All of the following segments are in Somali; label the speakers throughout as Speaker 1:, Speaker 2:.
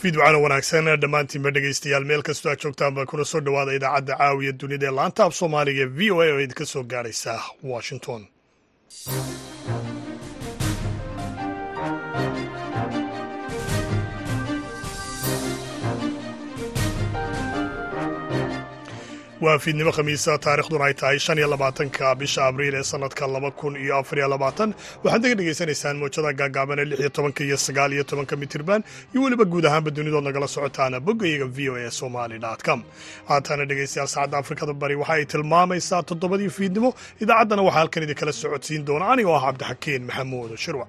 Speaker 1: fiidwacana wanaagsan dhammaantiinba dhegaystayaal meel kastoo aad joogtaanba kuna soo dhowaada idaacadda caawiya dunida ee laanta af soomaaliga v o a oo idinka soo gaadhaysa washington waa fiidnimo khamiisa taarikhduna ay tahay shan iyo labaatanka bisha abriil ee sanadka laba kun iyo afar iyo labaatan waxaad naga dhegaysanaysaan mowjada gaagaaban ee lix iyo tobanka iyo sagaal iyo tobanka mitirban iyo weliba guud ahaanba dunidood nagala socotaana boggayaga v o a somali com haatana dhegaystayaal saacadda afrikada bari waxa ay tilmaamaysaa toddobadii fiidnimo idaacaddana waxaa halkan idinkala socodsiin doona anigoo ah cabdixakiin maxamuud shirwac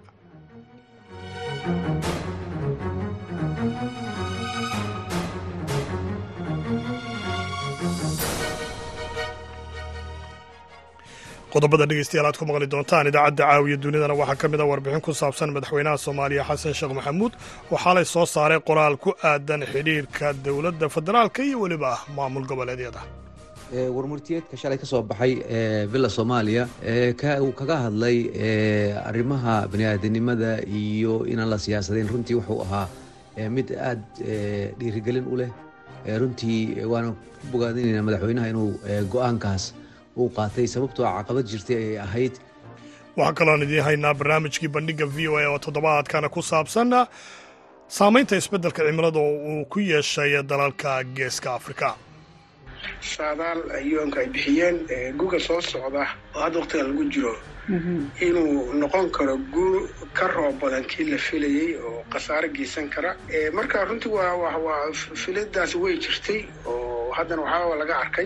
Speaker 1: qodobada dhegeystayaal aad ku maqli doontaan idaacadda caawiya dunidana waxaa ka mid a warbixin ku saabsan madaxweynaha soomaaliya xasan sheekh maxamuud oo xalay soo saaray qoraal ku aadan xidhiirka dowladda federaalka iyo weliba maamul goboleedyada
Speaker 2: warmurtiyeedka shalay ka soo baxay villa soomaaliya uu kaga hadlay arrimaha baniaadanimada iyo inaan la siyaasadayn runtii wuxuu ahaa mid aad dhiirigelin u leh runtii waana ku bogaadinayna madaxweynaha inuu go-aankaas uu qaatay sababtoo caqabad jirtay ayay ahayd
Speaker 1: waxaa kaloon idiin haynaa barnaamijkii bandhigga v o a oo toddobaadkana ku saabsan saamaynta isbeddelka cimilada oo uu ku yeeshay dalalka geeska afrika
Speaker 3: saadaal yoonka ay bixiyeen guga soo socda oo hadda waqtigan lagu jiro inuu noqon karo guul ka roob badan kii la filayey oo khasaaro geysan kara marka runtii waa waa filadaasi way jirtay oo haddana waxaaba laga arkay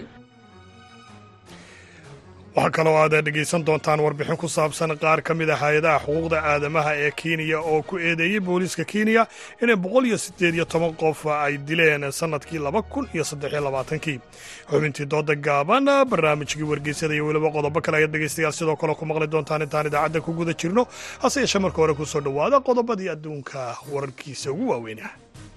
Speaker 1: waxaa kaloo aad dhegaysan doontaan warbixin ku saabsan qaar ka mid a hay-adaha xuquuqda aadamaha ee kenya oo ku eedeeyey booliiska kenya inay boqol iyo siddeed iyo toban qof ay dileen sannadkii laba kun iyo saddexiyo labaatankii xubintii dooda gaaban barnaamijkii wargeysyada iyo weliba qodobo kale ayaad dhegaystayaal sidoo kale ku maqli doontaan intaan idaacadda ku guda jirno hase yeeshee marka hore ku soo dhowaada qodobadii adduunka wararkiisa ugu waaweynah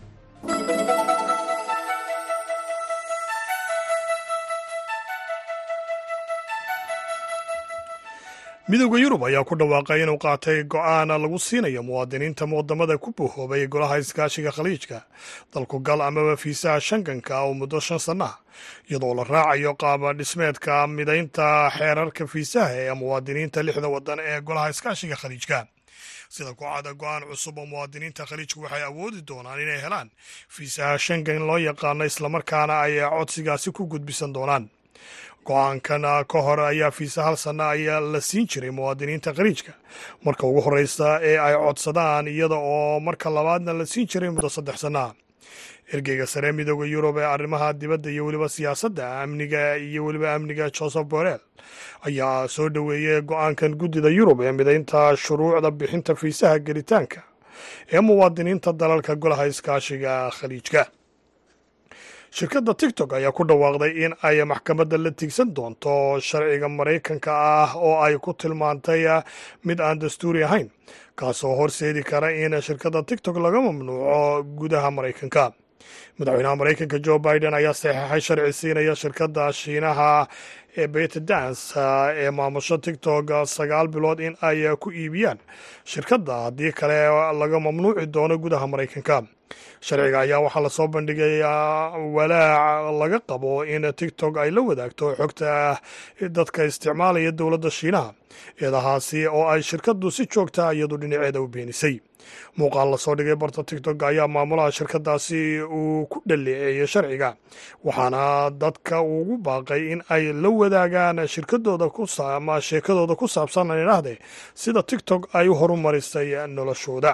Speaker 1: midowda yurub ayaa ku dhawaaqay inuu qaatay go'aan lagu siinayo muwaadiniinta wadamada ku bohoobay golaha iskaashiga khaliijka dalku gal amaba fiisaha shanganka oo muddo shan sannaha iyadoo la raacayo qaaba dhismeedka midaynta xeerarka fiisaha ee muwaadiniinta lixda wadan ee golaha iskaashiga khaliijka sida ku-cada go-aan cusub oo muwaadiniinta khaliijku waxay awoodi doonaan inay helaan fiisaha shangan loo yaqaano islamarkaana ay codsigaasi ku gudbisan doonaan go-aankan ka hor ayaa fiisa hal sanna ayaa la siin jiray muwaadiniinta khaliijka marka ugu horreysa ee ay codsadaan iyada oo marka labaadna la siin jiray muddo saddex sannaha ergeyga sare midooda yurub ee arrimaha dibadda iyo weliba siyaasadda amniga iyo weliba amniga joseph borel ayaa soo dhoweeyey go-aankan guddida yurub ee midaynta shuruucda bixinta fiisaha gelitaanka ee muwaadiniinta dalalka golaha iskaashiga khaliijka shirkadda tiktok ayaa ku dhawaaqday in ay maxkamadda la tigsan doonto sharciga maraykanka ah oo ay ku tilmaantay mid aan dastuuri ahayn kaasoo horseedi kara in shirkadda tiktok laga mamnuuco gudaha maraykanka madaxweynaha maraykanka jo biden ayaa saxeixay sharci siinaya shirkadda shiinaha ee betadans ee maamusho tiktok sagaal bilood in ay ku iibiyaan shirkadda haddii kale laga mamnuuci doono gudaha maraykanka sharciga ayaa waxaa lasoo bandhigay walaac laga qabo in tiktok ay la wadaagto xogta dadka isticmaalaya dowladda shiinaha eedahaasi oo ay shirkaddu si joogta iyadu dhinaceeda u beenisay muuqaal lasoo dhigay barta tiktok ayaa maamulaha shirkadaasi uu ku dhaleeceeyey sharciga waxaana dadka ugu baaqay in ay la wadaagaan shirkadooda ama sheekadooda ku saabsan idhaahde sida tiktok ay u horumarisay noloshooda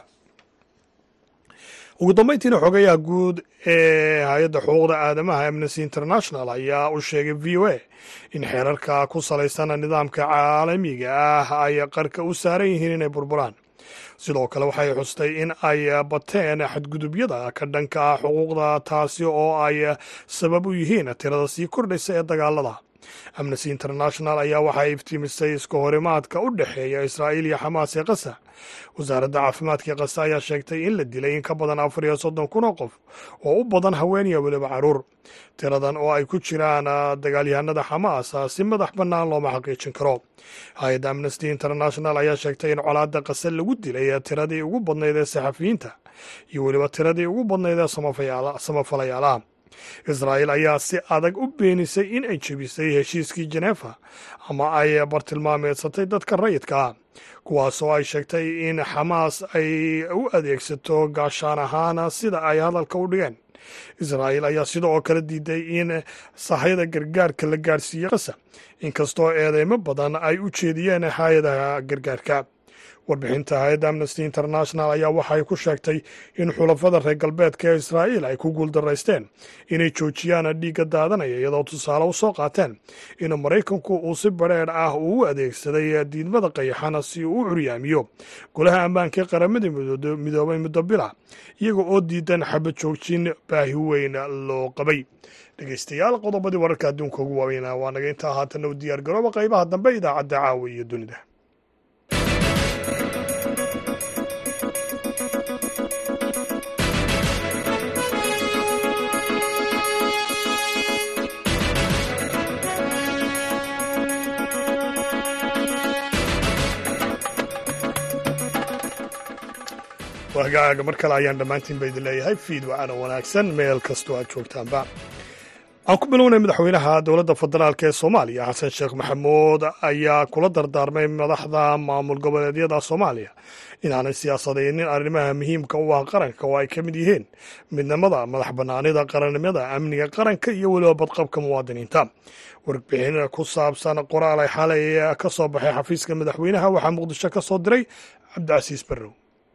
Speaker 1: ugu dambeyntiina xogayaha guud ee hay-adda xuquuqda aadamaha amnesty international ayaa u sheegay v o a in xeerarka ku salaysan nidaamka caalamiga ah ay qarka u saaran yihiin inay burburaan sidoo kale waxay xustay in ay bateen xadgudubyada ka dhanka ah xuquuqda taasi oo ay sabab u yihiin tirada sii kordhaysa ee dagaalada amnesty international ayaa waxay iftiimisay iska horimaadka u dhexeeya israa'iil iyo xamaas ee qasa wasaaradda caafimaadka ee qasa ayaa sheegtay in la dilay in ka badan afar iyo soddon kun oo qof oo u badan haweeniya weliba caruur tiradan oo ay ku jiraan dagaalyahanada xamaas si madax bannaan looma xaqiijin karo hay-adda amnesty international ayaa sheegtay in colaadda qase lagu dilay tiradii ugu badnayd ee saxafiyiinta iyo weliba tiradii ugu badnayd ee samafalayaalaha israa'iil ayaa si adag u beenisay in ay jebisay heshiiskii jeneefa ama ay bartilmaameedsatay dadka rayidka ah kuwaas oo ay sheegtay in xamaas ay u adeegsato gaashaan ahaan sida ay hadalka u dhigeen israa'iil ayaa sida oo kale diiday in sahayda gargaarka la gaarsiiye qasa inkastoo eedeymo badan ay u jeediyeen hay-adaha gargaarka warbixinta hay-adda amnesty international ayaa waxay ku sheegtay in xulafada reer galbeedka ee israa'iil ay ku guuldaraysteen inay joojiyaan dhiigga daadanaya iyadoo tusaale u soo qaateen in maraykanku uu si badrheedh ah uu u adeegsaday diidmada qayaxana si uu u curyaamiyo golaha ammaanka ee qaramada midoobay muddo bila iyaga oo diidan xabad joojin baahi weyn loo qabay dhegeystayaal qodobadii wararka adduunka ugu waaweynaa waa naga intaa haatanna u diyaar garooba qaybaha dambe idaacadda caawa iyo dunida wagaaga mar kale ayaan dhammaantiin ba idin leeyahay fiid wacana wanaagsan meel kastoo aad joogtaanba aan ku bilownay madaxweynaha dowladda federaalk ee soomaaliya xasan sheekh maxamuud ayaa kula dardaarmay madaxda maamul goboleedyada soomaaliya inaanay siyaasadaynin arrimaha muhiimka u ah qaranka oo ay ka mid yihiin midnimada madax bannaanida qarannimada amniga qaranka iyo weliba badqabka muwaadiniinta warbixin ku saabsan qoraal ay xalay ka soo baxay xafiiska madaxweynaha waxaa muqdisho ka soo diray cabdicasiis barrow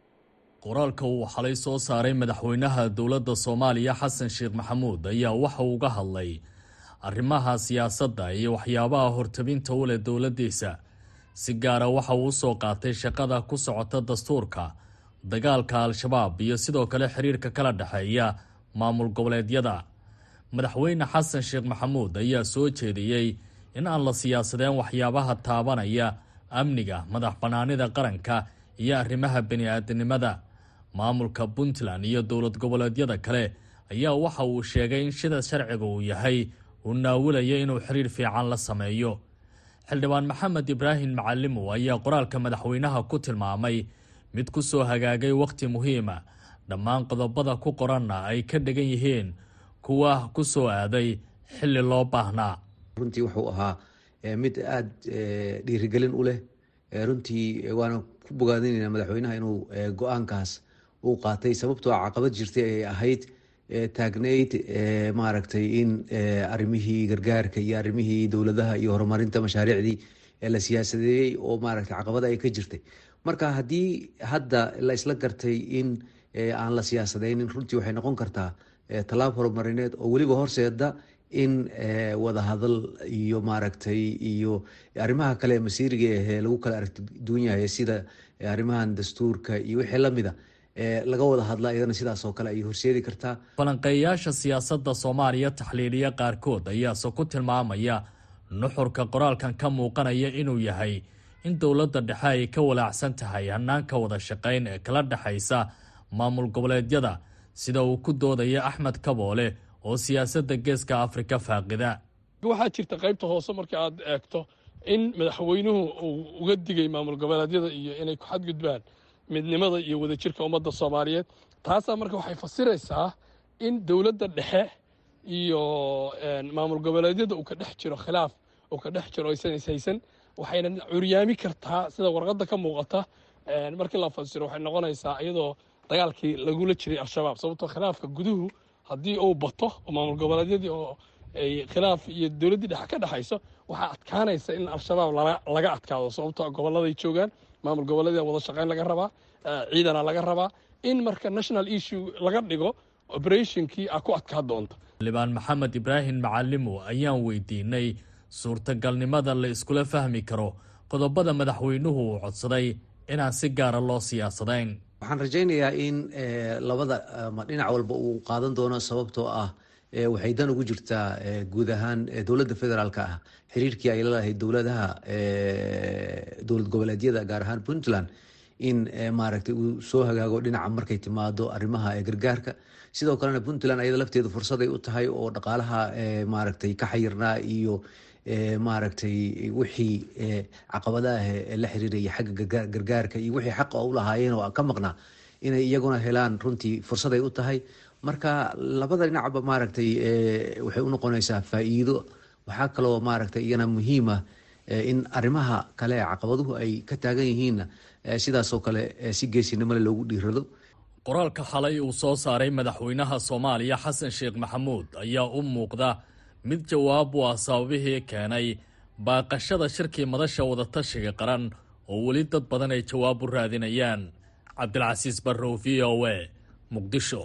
Speaker 4: qoraalka uu xalay soo saaray madaxweynaha dowladda soomaaliya xasan sheekh maxamuud ayaa waxa uga hadlay arrimaha siyaasadda iyo waxyaabaha hortabinta u leh dowladdiisa si gaara waxa uu usoo qaatay shaqada ku socota dastuurka dagaalka al-shabaab iyo sidoo kale xiriirka kala dhexeeya maamul goboleedyada madaxweyne xasan sheekh maxamuud ayaa soo jeediyey in aan la siyaasadeen waxyaabaha taabanaya amniga madax bannaanida qaranka iyo arrimaha bani-aadinimada maamulka puntland iyo dowlad goboleedyada kale ayaa waxa uu sheegay in sida sharciga uu yahay uu naawilaya inuu xiriir fiican la sameeyo xildhibaan maxamed ibraahim macalimow ayaa qoraalka madaxweynaha ku tilmaamay mid ku soo hagaagay wakhti muhiima dhammaan qodobada ku qoranna ay ka dhigan yihiin kuwa ku soo aaday xilli loo baahnaa
Speaker 2: runtii wuxuu ahaa mid aada dhiirigelin u leh runtii waana ku bogaadinayna madaxweynaha inuu go-aankaas uu qaatay sababtoo caqabad jirtay ay ahayd taagnayd maaragtay in arrimihii gargaarka iyo arrimihii dowladaha iyo horumarinta mashaariicdii la siyaasadeeyey oo maaragtay caqabada ay ka jirtay marka haddii hadda la isla gartay in aan la siyaasadeynin runtii waxay noqon kartaa tallaab horumarineed oo weliba horseeda in wadahadal iyo maaragtay iyo arrimaha kale masiiriga ahee lagu kala aragti duwan yahay sida arrimahan dastuurka iyo wixii lamida laga wada hadla iyadana sidaas oo kale ayay horseedi kartaa
Speaker 4: falanqeeyayaasha siyaasadda soomaaliya taxliiliya qaarkood ayaase ku tilmaamaya nuxurka qoraalkan ka muuqanaya inuu yahay in dowladda dhexe ay ka walaacsan tahay hanaanka wada shaqayn ee kala dhexaysa maamul goboleedyada sida uu ku doodaya axmed kaboole oo siyaasadda geeska afrika faaqida
Speaker 5: waxaa jirta qaybta hoose marka aad eegto in madaxweynuhu uu uga digay maamul goboleedyada iyo inay ku xadgudbaan midnimada iyo wadajirka ummadda soomaaliyeed taasaa marka waxay fasiraysaa in dowladda dhexe iyo maamul goboleedyada uu ka dhex jiro khilaaf uu ka dhex jiro aysan ishaysan waxayna curyaami kartaa sida warqadda ka muuqata markii la fasiro waxay noqonaysaa iyadoo dagaalkii lagula jiray al-shabaab sababtoo khilaafka guduhu haddii uu bato oo maamul goboleedyadii oo ay khilaaf iyo dowladdii dhexe ka dhexayso waxaa adkaanaysa in al-shabaab laga adkaado sababtoo gobolladay joogaan maamul goboleedyada wada shaqayn laga rabaa ciidana laga rabaa in marka national issue laga dhigo operationkii a ku adkaa doonta
Speaker 4: xildhibaan maxamed ibraahim macalimo ayaan weydiinay suurtagalnimada la iskula fahmi karo qodobada madaxweynuhu uu codsaday inaan si gaara loo siyaasadayn
Speaker 2: waxaan rajaynayaa in labada dhinac walba uu qaadan doono sababtoo ah waxay dan ugu jirtaa guud ahaan dowladda federaalk ah xiriirkii ay lalahayd dowladaha dowlad goboleedyada gaar ahaan puntland in maaragtay uu soo hagaago dhinaca markay timaado arrimaha gargaarka sidoo kalena puntland ayada lafteedu fursaday u tahay oo dhaqaalaha maaragtay ka xayirnaa iyo maaragtay wixii caqabadaah la xiriiraya xagga gargaarka iyo wixii xaqa u lahaayeen oo ka maqnaa inay iyaguna helaan runtii fursaday u tahay marka labada dhinacba maaragtay waxay unoqonaysaa faa-iido waxaa kaloo maaragtay iyana muhiima in arrimaha kale ee caqabaduhu ay ka taagan yihiinna sidaasoo kale si geesinimole loogu dhiirado
Speaker 4: qoraalka xalay uu soo saaray madaxweynaha soomaaliya xasan sheekh maxamuud ayaa u muuqda mid jawaab u ah sababihii keenay baaqashada shirkii madasha wadatashiga qaran oo weli dad badan ay jawaab u raadinayaan cabdilcasiis barrow v o a muqdisho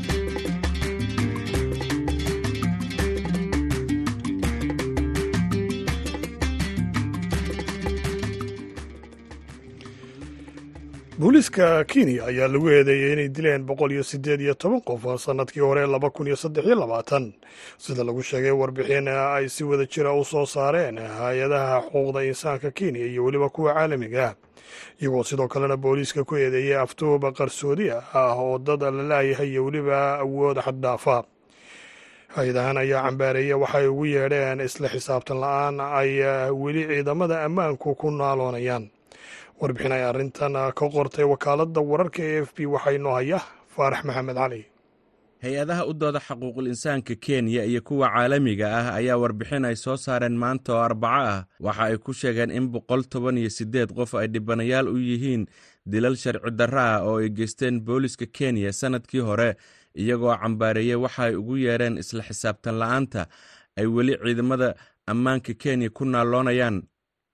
Speaker 1: booliiska kenya ayaa lagu eedeeyey inay dileen boqol iyo siddeed iyo toban qof sannadkii hore laba kun iyo saddex iyo labaatan sida lagu sheegay warbixin ay si wada jira u soo saareen hay-adaha xuquuqda insaanka kenya iyo weliba kuwa caalamiga iyagoo sidoo kalena booliiska ku eedeeyey aftuuba qarsoodi ah oo dad la laayahay iyo weliba awood xaddhaafa hay-adahan ayaa cambaareeya waxay ugu yeedheen isla xisaabtan la-aan ay weli ciidamada ammaanku ku naaloonayaan warbixin ay arrintan ka qortay wakaaladda wararka e f b waxaa inoo haya faarax maxamed cali
Speaker 6: hay-adaha u dooda xaquuqul insaanka kenya iyo kuwa caalamiga ah ayaa warbixin ay soo saareen maanta oo arbaco ah waxa ay ku sheegeen in boqol toban iyo siddeed qof ay dhibanayaal u yihiin dilal sharci darro ah oo ay geysteen booliska kenya sannadkii hore iyagoo cambaareeyey waxa ay ugu yeedheen isla xisaabtan la'aanta ay weli ciidamada ammaanka kenya ku naalloonayaan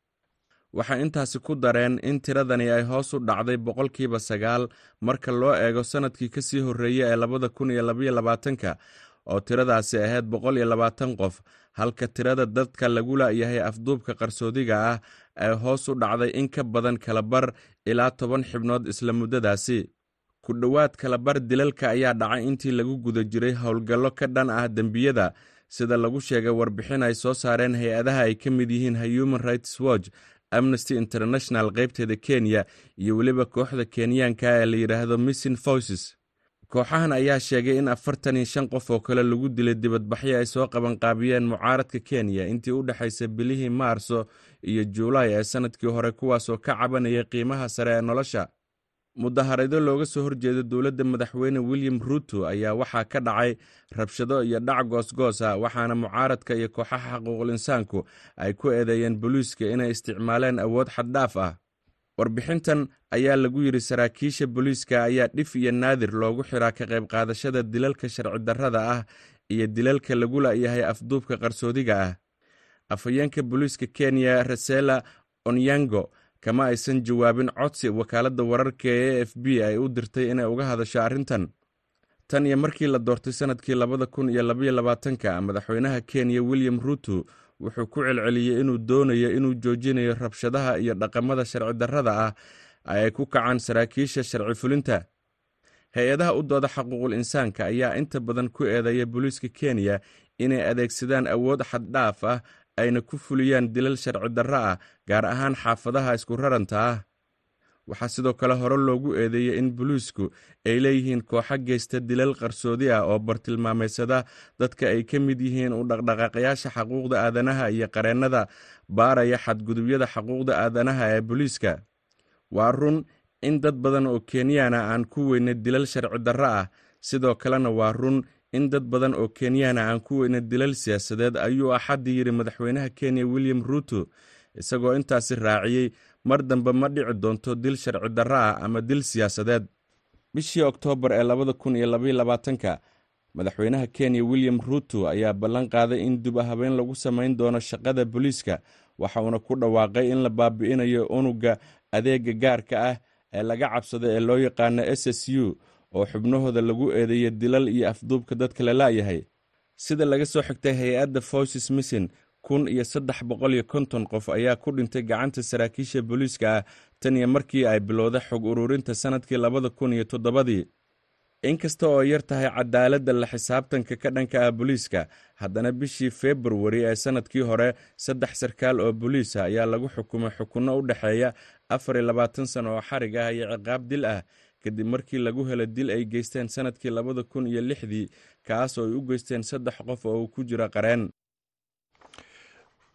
Speaker 6: waxay intaasi ku dareen in tiradani ay hoos u dhacday boqolkiiba sagaal marka loo eego sannadkii ka sii horreeya ee labada kun iyo labaiyo labaatanka oo tiradaasi ahayd boqol iyo labaatan qof halka tirada dadka lagu la'yahay afduubka qarsoodiga ah ay hoos u dhacday in ka badan kalabar ilaa toban xibnood isla muddadaasi ku dhowaad kalabar dilalka ayaa dhacay intii lagu guda jiray howlgallo ka dhan ah dembiyada sida lagu sheegay warbixin ay soo saareen hay-adaha ay ka mid yihiin human rights watch amnesty international qaybteeda kenya iyo weliba kooxda kenyaanka ee la yidhaahdo missing voices kooxahan ayaa sheegay in afartan iyo shan qof oo kale lagu dilay dibadbaxyo ay soo qabanqaabiyeen mucaaradka kenya intii u dhexaysay bilihii maarso iyo juulaay ee sannadkii hore kuwaasoo ka cabanayay qiimaha sare ee nolosha mudaharado looga soo horjeeda dowladda madaxweyne william ruuto ayaa waxaa ka dhacay rabshado iyo dhac goosgoos ah waxaana mucaaradka iyo kooxaha xaquuqul insaanku ay ku eedeeyeen booliiska inay isticmaaleen awood xaddhaaf ah warbixintan ayaa lagu yidhi saraakiisha booliiska ayaa dhif iyo naadir loogu xiraa ka qayb qaadashada dilalka sharci darrada ah iyo dilalka lagu la'yahay afduubka qarsoodiga ah afhayeenka booliiska kenya resela onyango kama aysan jawaabin codsi wakaaladda wararka ee a f b ay u dirtay inay uga hadasho arrintan tan iyo markii la doortay sannadkii labada kun iyo labaiyo labaatanka madaxweynaha kenya william ruuto wuxuu ku celceliyey inuu doonayo inuu joojinayo rabshadaha iyo dhaqamada sharci darrada ah ay ku kacaan saraakiisha sharci fulinta hay-adaha u dooda xaquuqul insaanka ayaa inta badan ku eedeeya booliiska kenya inay adeegsadaan awood xaddhaaf ah ayna ku fuliyaan dilal sharci darro ah gaar ahaan xaafadaha isku raranta ah waxaa sidoo kale hore loogu eedeeyey in booliisku ay leeyihiin kooxo geysta dilal qarsoodi ah oo bartilmaameysada dadka ay ka mid yihiin u dhaqdhaqaaqayaasha xaquuqda aadanaha iyo qareennada baaraya xadgudubyada xaquuqda aadanaha ee booliiska waa run in dad badan oo kenyaana aan ku weyna dilal sharci darro ah sidoo kalena waa run in dad badan oo kenyaana aan ku weyna dilal siyaasadeed ayuu axaddii yidhi madaxweynaha kenya william ruuto isagoo intaasi raaciyey mar dambe ma dhici doonto dil sharci darro ah ama dil siyaasadeed bishii oktoobar ee labada kun iyo labaiyo labaatanka madaxweynaha kenya william ruuto ayaa ballan qaaday in dub habeen lagu samayn doono shaqada booliiska waxa uuna ku dhawaaqay in la baabi'inayo unuga adeega gaarka ah ee laga cabsado ee loo yaqaano s s u oo xubnahooda lagu eedeeya dilal iyo afduubka dadka la la'yahay sida laga soo xigtay hay-adda voices missin kun iyo saddex boqol iyo konton qof ayaa ku dhintay gacanta saraakiisha booliiska ah tan iyo markii ay bilowday xog ururinta sannadkii labada kun iyo toddobadii inkasta oo yar tahay cadaaladda la xisaabtanka ka dhanka ah booliiska haddana bishii februari ee sannadkii hore saddex sarkaal oo booliisa ayaa lagu xukumay xukunno u dhexeeya afar iyo labaatan sano oo xarig ah iyo ciqaab dil ah kadib markii lagu helo dil ay geysteen sannadkii labada kun iyo lixdii kaas oo ay u geysteen saddex qof oo uu ku jiro qareen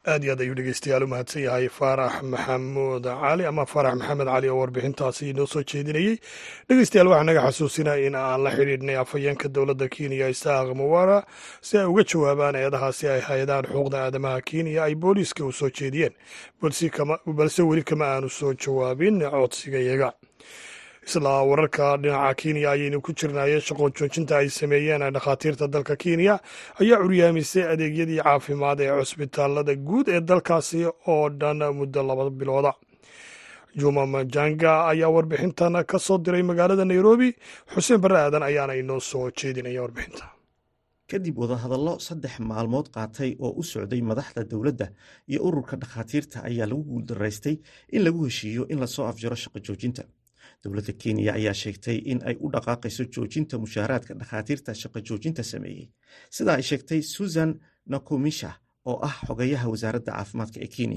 Speaker 1: aad iyo aad ayuu dhegeystayaal u mahadsan yahay faarax maxamuud cali ama faarax maxamed cali oo warbixintaasi inoo soo jeedinayey dhegeystayaal waxaa naga xasuusinaya in aan la xidhiidhnay afhayeenka dowladda kenya isaaq muwara si ay uga jawaabaan eedahaasi ay hay-adahan xuquuqda aadamaha kenya ay booliiska u soo jeediyeen balse weli kama aanu soo jawaabin codsiga iyaga isla wararka dhinaca kenya ayaynu ku jirnaye shaqo joojinta ay sameeyeen dhakhaatiirta dalka kenya ayaa curyaamisay adeegyadii caafimaad ee cusbitaalada guud ee dalkaasi oo dhan muddo laba bilooda juma majanga ayaa warbixintan ka soo diray magaalada nairobi xuseen barre aadan ayaana inoo soo jeedinaya warbixinta
Speaker 7: kadib wadahadallo saddex maalmood qaatay oo u socday madaxda dowladda iyo ururka dhakhaatiirta ayaa lagu guuldaraystay in lagu heshiiyo in lasoo afjaro shaqo joojinta dowladda kenya ayaa sheegtay in ay u dhaqaaqayso joojinta mushaaraadka dhakhaatiirta shaqo joojinta sameeyey sida ay sheegtay susan nakumisha oo ah xogayaha wasaaradda caafimaadka ee kenya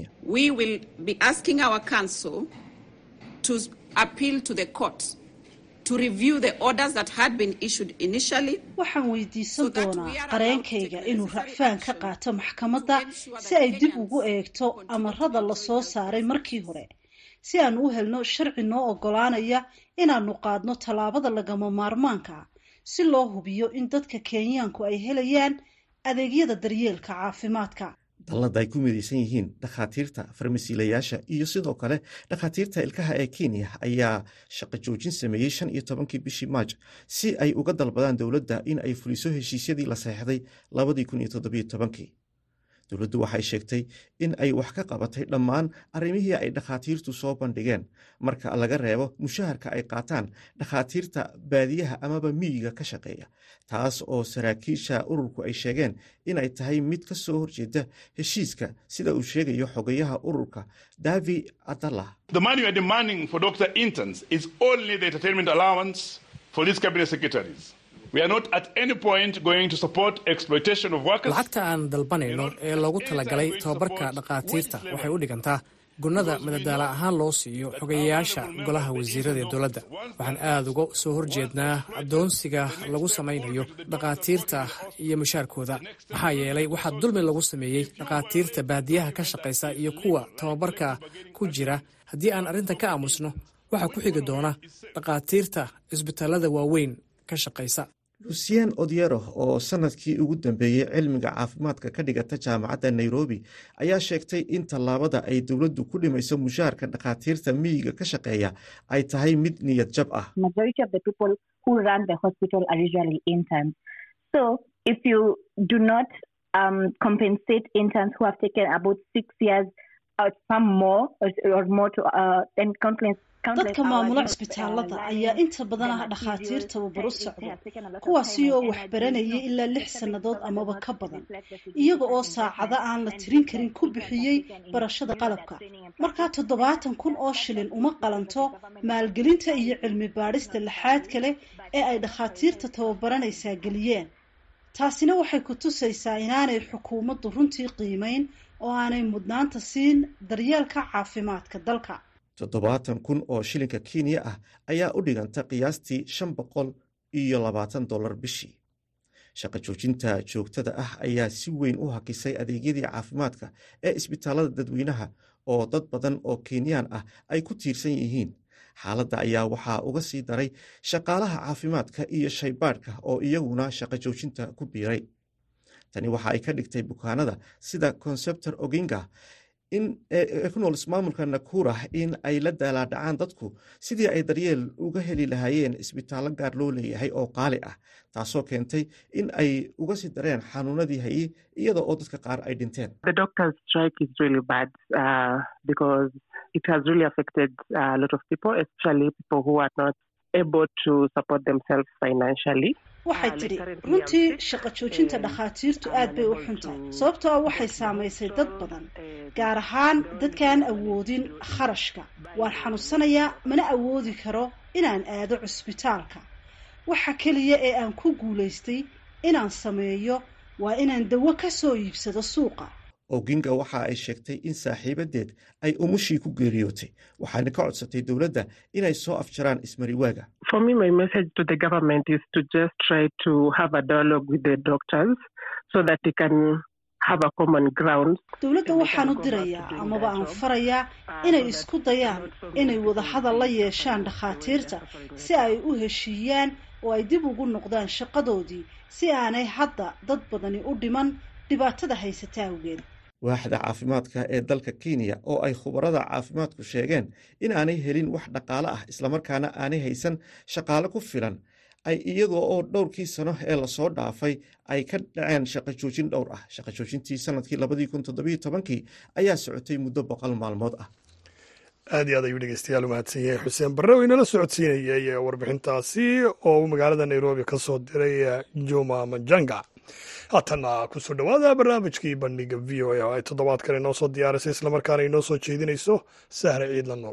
Speaker 8: waxaan weydiisan doonaa qareenkayga inuu racfaan ka qaato maxkamadda si ay dib ugu eegto amarada la soo saaray markii hore si aan u helno sharci noo oggolaanaya inaannu qaadno tallaabada lagama maarmaanka si loo hubiyo in dadka kenyaanku ay helayaan adeegyada daryeelka caafimaadka
Speaker 7: dallada ay ku midaysan yihiin dhakhaatiirta farmasiilayaasha iyo sidoo kale dhakhaatiirta ilkaha ee kenya ayaa shaqo joojin sameeyey shan iyo tobankii bishii maaj si ay uga dalbadaan dowladda in ay fuliso heshiisyadii la seexday labadii kun iyo toddobiyo tobankii dowladdu waxay sheegtay in ay wax ka qabatay dhammaan arrimihii ay dhakhaatiirtu soo bandhigeen marka laga reebo mushaharka ay qaataan dhakhaatiirta baadiyaha amaba miyiga ka shaqeeya taas oo saraakiisha ururku ay sheegeen inay tahay mid ka soo horjeeda heshiiska sida uu sheegayo xogayaha ururka davi adalla
Speaker 9: lacagta aan dalbanayno ee loogu talagalay tobabarka dhakhaatiirta waxay u dhigantaa gunnada madadaala ahaan loo siiyo xogayayaasha golaha wasiirada ee dowladda waxaan aad uga soo horjeednaa addoonsiga lagu samaynayo dhakhaatiirta iyo mushaarkooda maxaa yeelay waxaa dulmi lagu sameeyey dhakhaatiirta baadiyaha ka shaqaysa iyo kuwa tababarka ku jira haddii aan arrintan ka aamusno waxaa ku xigi doona dhakhaatiirta cisbitaalada waaweyn ka shaqaysa
Speaker 7: lucien odyero oo sanadkii ugu dambeeyey cilmiga caafimaadka ka dhigata jaamacadda nairobi ayaa sheegtay in tallaabada ay dowladdu ku dhimayso mushaharka dhakhaatiirta miyiga ka shaqeeya ay tahay mid niyad jab ah
Speaker 8: dadka maamula cisbitaalada ayaa inta badan ah dhakhaatiir tababar u socda kuwaasi oo waxbaranayay ilaa lix sannadood amaba ka badan iyaga oo saacado aan la tirin karin ku bixiyey barashada qalabka markaa toddobaatan kun oo shilin uma qalanto maalgelinta iyo cilmi baadhista laxaad kale ee ay dhakhaatiirta tababaranaysaa geliyeen taasina waxay ku tusaysaa inaanay xukuumaddu runtii qiimeyn oo aanay mudnaanta siin daryeelka caafimaadka dalka
Speaker 7: toddobaatan kun oo shilinka kenya ah ayaa u dhiganta qiyaastii shan boqol iyo labaatan dollar bishii shaqo joojinta joogtada ah ayaa si weyn u hakisay adeegyadii caafimaadka ee isbitaalada dadweynaha oo dad badan oo kenyaan ah ay ku tiirsan yihiin xaaladda ayaa waxaa uga sii daray shaqaalaha caafimaadka iyo shaybaadhka oo iyaguna shaqo joojinta ku biiray tani waxa ay ka dhigtay bukaanada sida conceptor oginga in ku nool ismaamulka nakura in ay la daalaadhacaan dadku sidii ay daryeel uga heli lahaayeen isbitaallo gaar loo leeyahay oo qaali ah taasoo keentay in ay uga sii dareen xanuunadii hayey iyada oo dadka qaar ay dhinteen
Speaker 8: waxay tidhi runtii shaqo joojinta dhakhaatiirtu aad bay u xun tahay sababtoo ah waxay saamaysay dad badan gaar ahaan dadkaan awoodin kharashka waan xanuunsanayaa mana awoodi karo inaan aado cusbitaalka waxa keliya ee aan ku guulaystay inaan sameeyo waa inaan dawo ka soo iibsado suuqa
Speaker 7: oginga waxa ay sheegtay in saaxiibadeed ay umushii ku geeriyootay waxaana ka codsatay dowladda inay soo afjaraan ismariwaaga
Speaker 8: dowladda waxaan u dirayaa amaba aan farayaa inay isku dayaan inay wadahadal la yeeshaan dhakhaatiirta si ay u heshiiyaan oo ay dib ugu noqdaan shaqadoodii si aanay hadda dad badani u dhiman dhibaatada haysata awgeed
Speaker 7: waaxda caafimaadka ee dalka kenya oo ay khubarada caafimaadku sheegeen in aanay helin wax dhaqaale ah islamarkaana aanay haysan shaqaale ku filan ay iyadoo oo dhowrkii sano ee lasoo dhaafay ay ka dhaceen shaqo joojin dhowr ah shaqo joojintii sanadkii labadii kun toddobiyo tobankii ayaa socotay muddo boqol maalmood ah
Speaker 1: aad iyo aad ayuu dhegeystayaal u mahadsan yahay xuseen barre oo inala socodsiinayay warbixintaasi oo uu magaalada nairobi ka soo diray juma majanga haatanna kusoo dhowaada barnaamijkii bandhiga v o a oo ay toddobaadkan inoo soo diyaarisay islamarkaana inoo soo jeedinayso sahre ciidla nool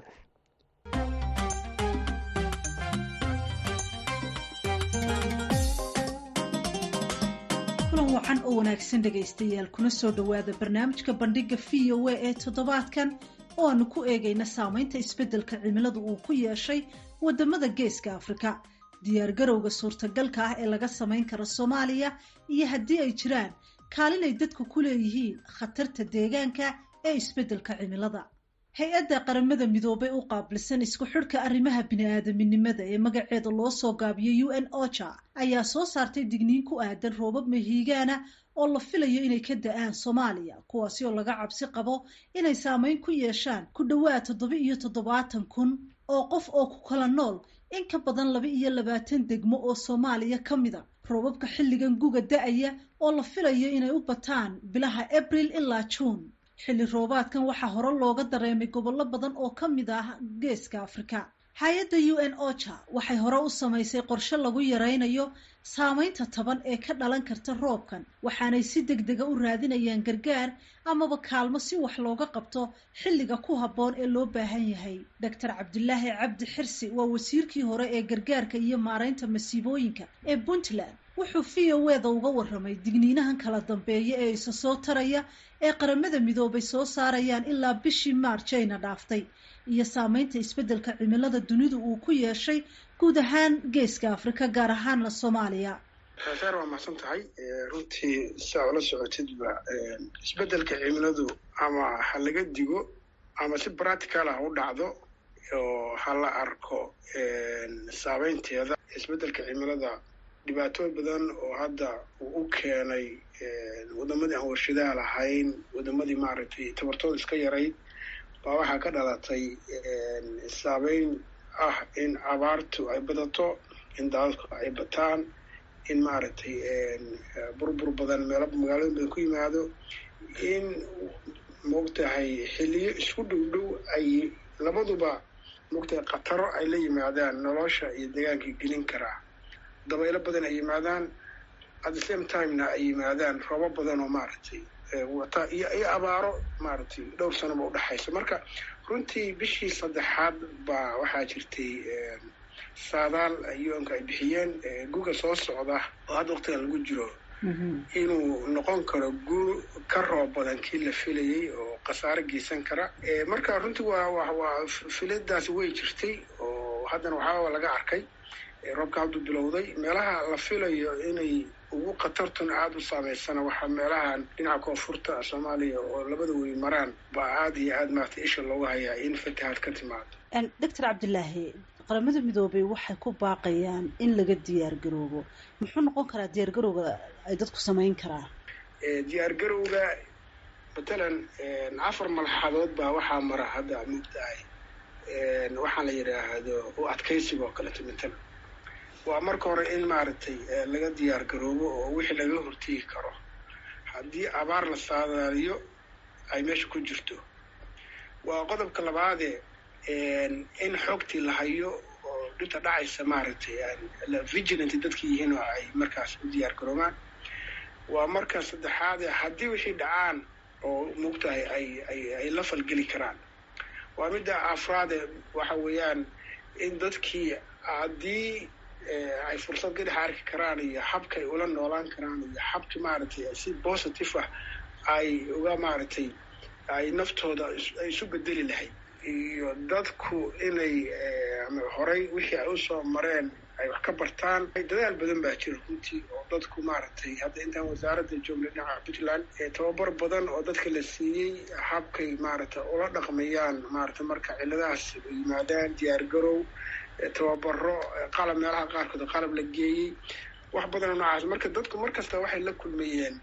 Speaker 8: kulan wacan oo wanaagsan dhegaystayaal kuna soo dhowaada barnaamijka bandhiga v o a ee toddobaadkan oo aanu ku eegayna saameynta isbeddelka cimiladu uu ku yeeshay wadamada geeska afrika diyaargarowga suurtagalka ah ee laga samayn karo soomaaliya iyo haddii ay jiraan kaalin ay dadku ku leeyihiin khatarta deegaanka ee isbeddelka cimilada hay-adda qaramada midoobay u qaabilsan isku xidhka arrimaha bini-aadaminimada ee magaceeda loo soo gaabiyay u n ocha ayaa soo saartay digniin ku aadan roobab mahiigaana oo la filayo inay ka da-aan soomaaliya kuwaasi oo laga cabsi qabo inay saameyn ku yeeshaan ku dhowaad toddoba iyo toddobaatan kun oo qof oo ku kala nool in ka badan laba iyo labaatan degmo oo soomaaliya ka mid a roobabka xilligan guga da-aya oo la filayo inay u bataan bilaha abril ilaa juun xilli roobaadkan waxaa hore looga dareemay gobollo badan oo ka mid ah geeska afrika hay-adda u n ocha waxay hore u samaysay qorshe lagu yaraynayo saameynta taban ee ka dhalan karta roobkan waxaanay si deg dega u raadinayaan gargaar amaba kaalmo si wax looga qabto xilliga ku habboon ee loo baahan yahay doctor cabdilaahi cabdi xirsi waa wasiirkii hore ee gargaarka iyo maaraynta masiibooyinka ee puntland wuxuu v o eda uga warramay digniinahan kala dambeeya ee isa soo taraya ee qaramada midoobay soo saarayaan ilaa bishii maarjayna dhaaftay iyo saameynta isbeddelka cimilada dunidu uu ku yeeshay guud ahaan geeska afrika gaar ahaanna soomaaliya
Speaker 3: saar waa mahadsan tahay runtii saa ula socotidba isbeddelka cimiladu ama ha laga digo ama si practical ah u dhacdo oo ha la arko saameynteeda isbeddelka cimilada dhibaatooyin badan oo hadda uu u keenay waddamadii aan warshadaha lahayn waddamadii maaragtay tabartooda iska yarayd baa waxaa ka dhalatay saameyn ah in abaartu ay badato in daadadku ay bataan in maaragtay burbur badan meelo magaalooyin badan ku yimaado in maogtahay xilliyo isku dhow dhow ay labaduba maogtahay khataro ay la yimaadaan nolosha iyo deegaankii gelin karaa dabaylo badan ay yimaadaan at the same timena ay yimaadaan roobo badan oo maaragtay wata iyo iyo abaaro maaragtay dhowr sanoba udhexaysa marka runtii bishii saddexaad baa waxaa jirtay saadaal yoonka ay bixiyeen guga soo socda oo hadda waqtigan lagu jiro inuu noqon karo guur ka roob badan kii la filayay oo khasaaro geysan kara marka runtii waa wa waa filadaasi way jirtay oo haddana waxaaba laga arkay roobka hadduu bilowday meelaha la filayo inay ugu khatartuna aada u saameysana waxaa meelahan dhinaca koonfurta soomaaliya oo labada wey maraan baa aada iyo aada maarata isha loogu hayaa in fatahaad ka timaado
Speaker 8: doctor cabdilaahi qaramada midoobay waxay ku baaqayaan in laga diyaar garoobo muxuu noqon karaa diyaar garowga ay dadku samayn karaan
Speaker 3: diyaar garowga matalan afar malxadood baa waxaa mara hadda mugtahay waxaa la yidhaahdo u adkaysiga oo kaleeto matalan waa marka hore in maaragtay laga diyaar garoobo oo wixii laga hortegi karo haddii abaar la saadaaliyo ay meesha ku jirto waa qodobka labaade in xogtii la hayo oo dhinta dhacaysa maaragtay vigilant dadkii yihiin oo ay markaas u diyaar garoobaan waa marka saddexaade haddii wixii dhacaan oo mugtahay ay ay ay la falgeli karaan waa midda afraade waxa weeyaan in dadkii haddii ay fursad gadaxa arki karaan iyo habka ay ula noolaan karaan iyo habka maaragtay si positive ah ay uga maaragtay ay naftooda ay isu bedeli lahayd iyo dadku inay horey wixii ay usoo mareen ay wax ka bartaan dadaal badan baa jira runtii oo dadku maaragtay hadda intaan wasaaradda joogna dhinaca puntland tababar badan oo dadka la siiyey habkay maaragtay ula dhaqmayaan maaragtay marka ciladahaas yimaadaan diyaar garow tababaro qalab meelaha qaarkood qalab la geeyey wax badanoo noocaas marka dadku mar kasta waxay la kulmayeen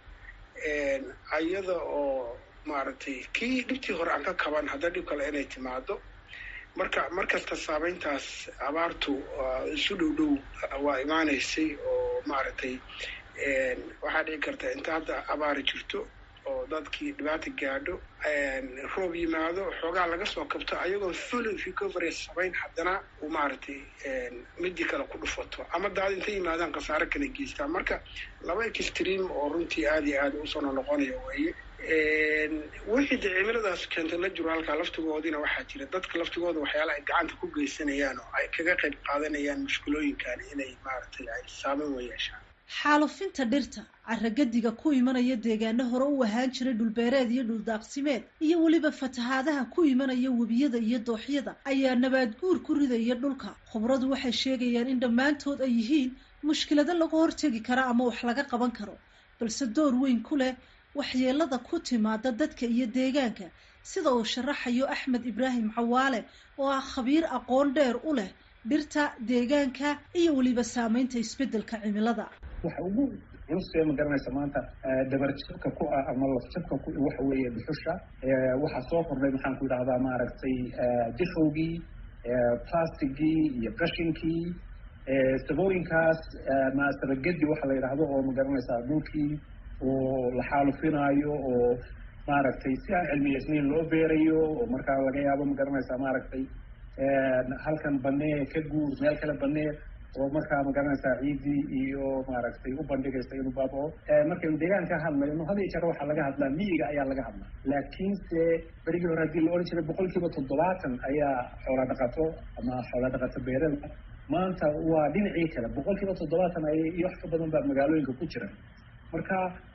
Speaker 3: ayada oo maaragtay kii dhibtii hore aan ka kaban hadda dhib kale inay timaado marka mar kasta saameyntaas abaartu isu dhow dhow waa imaanaysay oo maaragtay waxaa dhici karta inta hadda abaari jirto oo dadkii dhibaata gaadho roob yimaado xoogaa laga soo kabto ayagoo full recovery samayn haddana uu maaragtay midii kale ku dhufato ama daad intay yimaadaan khasaare kala geystaan marka laba extream oo runtii aada iyo aada usoo noqonaya weeye wixii de cimiladaas keentay la jiro halkaa laftigoodina waxaa jira dadka laftigooda waxyaala ay gacanta ku geysanayaan oo ay kaga qayb qaadanayaan mushkilooyinkan inay maaragtay ay saameyn wa yeeshaan
Speaker 8: xaalufinta dhirta carragadiga ku imanaya deegaano hore u ahaan jiray dhulbeereed iyo dhuldaaqsimeed iyo weliba fatahaadaha ku imanaya webiyada iyo dooxyada ayaa nabaad guur ku ridaya dhulka khubradu waxay sheegayaan in dhammaantood ay yihiin mushkilado laga hortegi kara ama wax laga qaban karo balse door weyn ku leh waxyeelada ku timaada dadka iyo deegaanka sida uu sharaxayo axmed ibraahim cawaale oo ah khabiir aqoon dheer u leh dhirta deegaanka iyo weliba saameynta isbeddelka cimilada
Speaker 10: waxa ugu culustee ma garanaysa maanta dabarjabka ku ah ama lafjabka ku waxa weeye dhuxusha waxaa soo kordhay maxaan ku idhahdaa maaragtay dishowgii plastigii iyo qashinkii sabooyinkaas ma sabagedi waxa la yidhaahdo oo ma garanaysaa dhulkii oo la xaalufinaayo oo maaragtay si aan cilmiyeysnayn loo beerayo oo markaa laga yaabo ma garanaysaa maaragtay halkan banee ka guur meel kale banee oo markaa ma garanaysaa ciiddii iyo maaragtay u bandhigaysa inuu baabao markaynu deegaanka hadlayno had iyo jeer waxaa laga hadlaa miyiga ayaa laga hadlaa laakiinse berigii hore haddii la odhan jiray boqol kiiba toddobaatan ayaa xoola dhaqato ama xoola dhaqato beerada maanta waa dhinacii kale boqol kiiba toddobaatan ay iyo wax ka badan baa magaalooyinka ku jira marka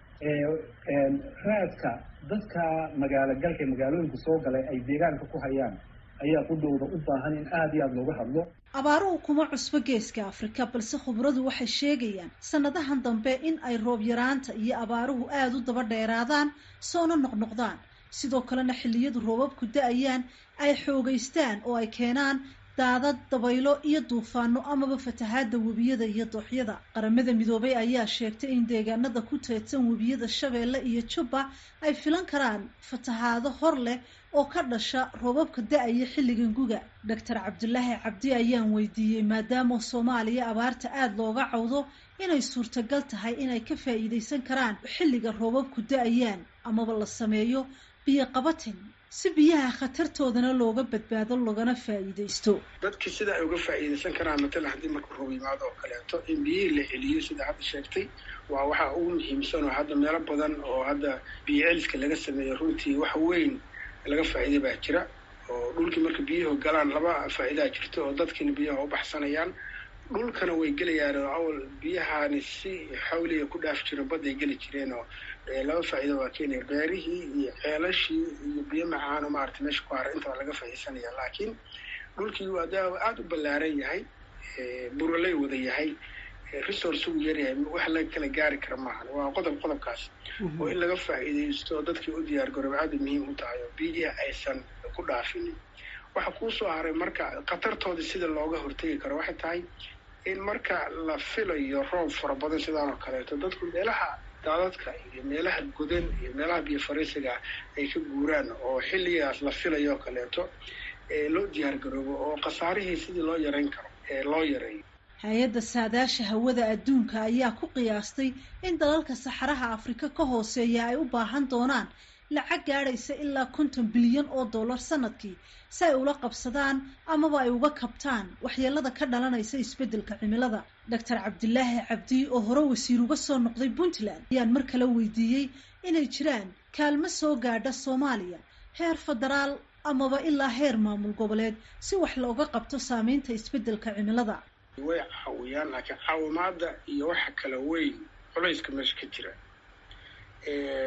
Speaker 10: raadka dadka magaalo galka ee magaalooyinka soo galay ay deegaanka ku hayaan ayaa qudhowda u baahan in aada iyo aada looga hadlo
Speaker 8: abaaruhu kuma cusbo geeska afrika balse khubradu waxay sheegayaan sanadahan dambe in ay roob yaraanta iyo abaaruhu aada u daba dheeraadaan soona noqnoqdaan sidoo kalena xilliyadu roobabku da-ayaan ay xoogeystaan oo ay keenaan daadad dabaylo iyo duufaano amaba fatahaada webiyada iyo dooxyada qaramada midoobay ayaa sheegtay in deegaanada ku teedsan webiyada shabeelle iyo jubba ay filan karaan fatahaado hor leh oo ka dhasha roobabka da-aya xilligan guga doctor cabdulaahi cabdi ayaan weydiiyey maadaama soomaaliya abaarta aada looga cawdo inay suurtagal tahay inay ka faa'iideysan karaan xilliga roobabku da-ayaan amaba la sameeyo biyo qabatin si biyaha khatartoodana looga badbaado loogana faa'iideysto
Speaker 3: dadki sida ay uga faa'iideysan karaan matalan haddii marka roob yimaado oo kaleeto in biyihii la celiyo sida hadda sheegtay waa waxaa ugu muhiimsan oo hadda meelo badan oo hadda biyo celiska laga sameeyo runtii wax weyn laga faa'iiday baa jira oo dhulkii marka biyuhu galaan laba faa'iidaa jirto oo dadkiina biyaha u baxsanayaan dhulkana way gelayaan oo awal biyahaani si xawliga ku dhaaf jiro badday geli jireen oo laba faa'iido waa keenaya beerihii iyo ceelashii iyo biyo macaano maarata meesha ku hara intaba laga faa'iidsanaya laakiin dhulkii waa daa aada u ballaaran yahay buraley wada yahay resource ugu yaryahay wax laga kala gaari kara maahan waa qodob qodobkaas oo in laga faa'iidaysto dadkii u diyaar garooba aada muhiim u tahay oo biyihi aysan ku dhaafinin waxa kuusoo haray marka khatartooda sida looga hortegi karo waxay tahay in marka la filayo roob fara badan sidaan oo kaleeto dadku meelaha daadadka iyo meelaha godan iyo meelaha biyo fariisiga ay ka guuraan oo xilligaas la filayo oo kaleeto loo diyaar garoobo oo khasaarihii sidii loo yarayn karo loo yareeyo
Speaker 8: hay-adda saadaasha hawada adduunka ayaa ku qiyaastay in dalalka saxaraha afrika ka hooseeya ay u baahan doonaan lacag gaadhaysa ilaa konton bilyan oo dollar sanadkii si ay ula qabsadaan amaba ay uga kabtaan waxyeelada ka dhalanaysa isbeddelka cimilada doctor cabdilaahi cabdi oo hore wasiir uga soo noqday puntland ayaan mar kale weydiiyey inay jiraan kaalmo soo gaadha soomaaliya heer federaal amaba ilaa heer maamul goboleed si wax looga qabto saameynta isbeddelka cimilada
Speaker 3: way caawiyaan laakiin caawimaada iyo waxa kala weyn culayska meesha ka jira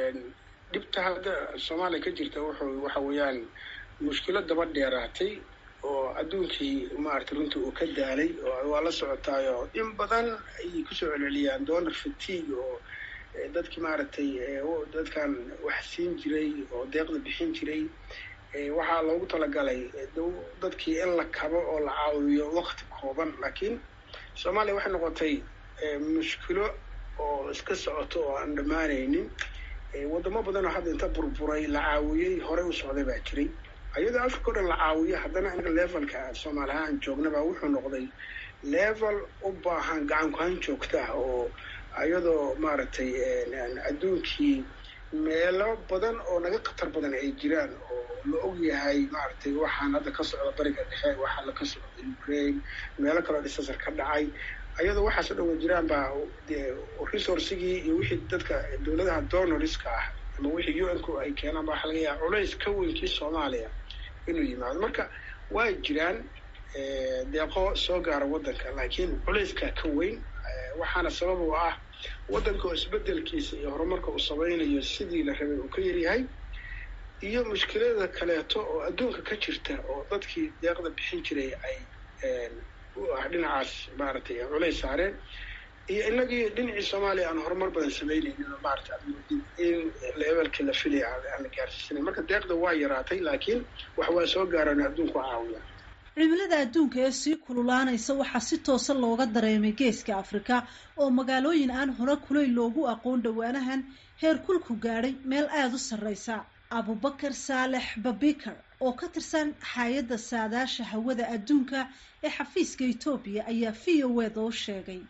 Speaker 3: dhibta hadda soomaaliya ka jirta wuxuu waxa weeyaan mushkilo daba dheeraatay oo adduunkii maaragtay runtii uu ka daalay oo waa la socotaayo in badan ayay kusoo celceliyaan donor fatigue oo dadkii maaragtay dadkan wax siin jiray oo deeqda bixin jiray waxaa loogu talagalay dadkii in la kabo oo la caawiyo wakti kooban laakiin soomaaliya waxay noqotay mushkilo oo iska socoto oo aan dhammaanaynin waddamo badan oo hadda inta burburay la caawiyey horey u socday baa jiray ayadoo africa o dhan la caawiyo haddana inaga levelka soomaali ahaan joognaba wuxuu noqday level u baahan gacan ku-han joogta ah oo ayadoo maaragtay adduunkii meelo badan oo naga khatar badan ay jiraan oo la og yahay maaragtay waxaan hadda ka socda bariga dhexe waxaa la ka socda ukraine meelo kaleo disasar ka dhacay ayadoo waxaas o dhan wa jiraan baa dee resourcigii iyo wixii dadka dowladaha donorska ah ama wixii u n ku ay keenaan ba waxa laga yaaba culays ka weynkii soomaaliya inuu yimaado marka waa jiraan deeqo soo gaara waddanka laakiin culayska ka weyn waxaana sabab u ah waddanka oo isbedelkiisa iyo horumarka uu samaynayo sidii la rabay uu ka yaryahay iyo mushkilada kaleeto oo adduunka ka jirta oo dadkii deeqda bixin jiray ay dhinacaas maaragtay culays saareen iyo inagii dhinacii soomaaliya aan horumar badan samaynaynin oo maarata in levelkii la filaya aan la gaarsiisanayn marka deeqda waa yaraatay laakiin wax waa soo gaaraan adduunku caawiya
Speaker 8: cimilada adduunka ee sii kululaanaysa waxaa si toosa looga dareemay geeska afrika oo magaalooyin aan hore kulayl loogu aqoon dhowaanahan heer kulku gaadhay meel aada u sarreysa abubakar saalex babikar oo ka tirsan hay-adda saadaasha hawada adduunka ee xafiiska etoobiya ayaa v o eda u sheegay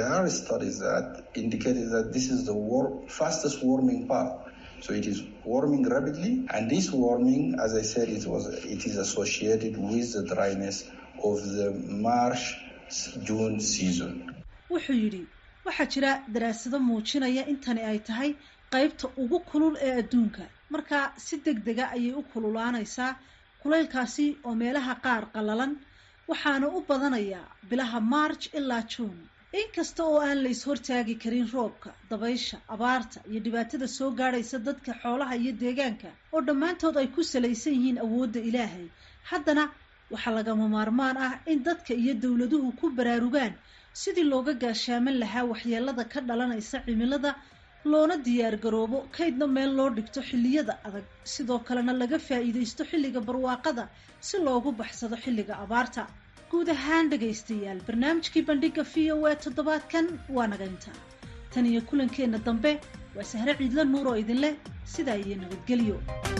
Speaker 11: So it is warming rapidly, and this warming, as I said, it was it is associated with the dryness of the March June season.
Speaker 8: wuxuu yidhi waxaa jira daraasado muujinaya in tani ay tahay qaybta ugu kulul ee adduunka markaa si deg dega ayay u kululaanaysaa kulaylkaasi oo meelaha qaar qallalan waxaana u badanayaa bilaha march ilaa juun inkasta oo aan la is-hortaagi karin roobka dabaysha abaarta iyo dhibaatada soo gaadhaysa dadka xoolaha iyo deegaanka oo dhammaantood ay ku salaysan yihiin awoodda ilaahay haddana waxaa lagama maarmaan ah in dadka iyo dowladuhu ku baraarugaan sidii looga gaashaaman lahaa waxyeelada ka dhalanaysa cimilada loona diyaar garoobo kaydna meel loo dhigto xilliyada adag sidoo kalena laga faa'iidaysto xilliga barwaaqada si loogu baxsado xilliga abaarta guud ahaan dhegaystayaal barnaamijkii bandhiga v o a toddobaadkan waa naga intaa tan iyo kulankeenna dambe waa sahre ciidla nuur oo idin leh sidaa iyo nabadgelyo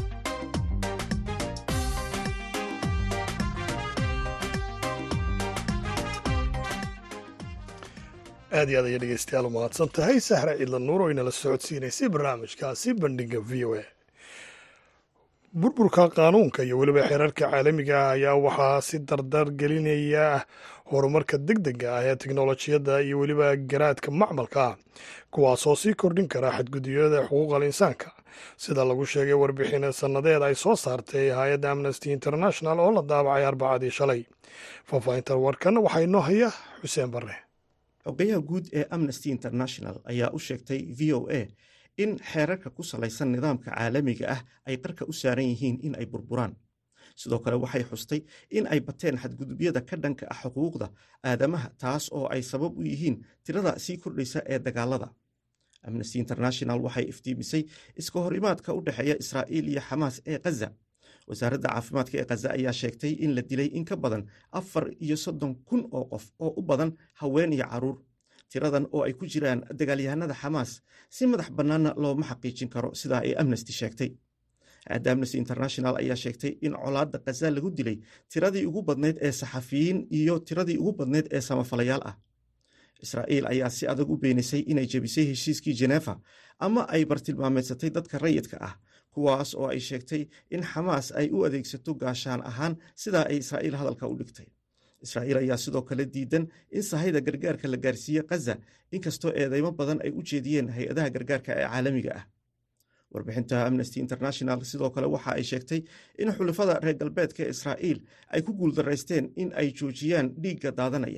Speaker 1: aad iyo aad ayay dhegeystayaal u mahadsan tahay sahre ciidla nuur oo inala socodsiinaysay barnaamijkaasi bandhiga v o a burburka qaanuunka iyo weliba xeerarka caalamiga ah ayaa waxaa si dardar gelinaya horumarka deg dega ah ee teknolojiyadda iyo weliba garaadka macmalka ah kuwaasoo sii kordhin kara xadgudubyada xuquuqal insaanka sida lagu sheegay warbixin sannadeed ay soo saartay hay-adda amnesty international oo la daabacay arbacadii shalay faahfaahinta warkan waxaa inoo haya xuseen barre
Speaker 7: xogayaha guud ee amnesty international ayaa u sheegtay v o a in xeerarka ku salaysan nidaamka caalamiga ah ay qarka u saaran yihiin in ay burburaan sidoo kale waxay xustay in ay bateen xadgudubyada ka dhanka ah xuquuqda aadamaha taas oo ay sabab u yihiin tirada sii kordhaysa ee dagaalada amnesty international waxay iftiimisay iska hor imaadka u dhexeeya israa'iil iyo xamaas ee khaza wasaaradda caafimaadka ee khaza ayaa sheegtay in la dilay in ka badan afar iyo soddon kun oo qof oo u badan haween iyo caruur tiradan oo ay ku jiraan dagaalyahanada xamaas si madax bannaanna looma xaqiijin karo sidaa ay amnesty sheegtay aadda amnesty international ayaa sheegtay in colaadda khaza lagu dilay tiradii ugu badnayd ee saxafiyiin iyo tiradii ugu badnayd ee samafalayaal ah israa'iil ayaa si adag u beenisay inay jebisay heshiiskii jeneefa ama ay bartilmaameedsatay dadka rayidka ah kuwaas oo ay sheegtay in xamaas ay u adeegsato gaashaan ahaan sidaa ay israa'iil hadalka u dhigtay israa'iil ayaa sidoo kale diidan in sahayda gargaarka la gaarsiiye khaza inkastoo eedeymo badan ay u jeediyeen hay-adaha gargaarka ee caalamiga ah warbixinta amnesty international sidoo kale waxa ay sheegtay in xulafada reer galbeedka israa'iil ay ku guuldaraysteen in ay joojiyaan dhiigga daadanaya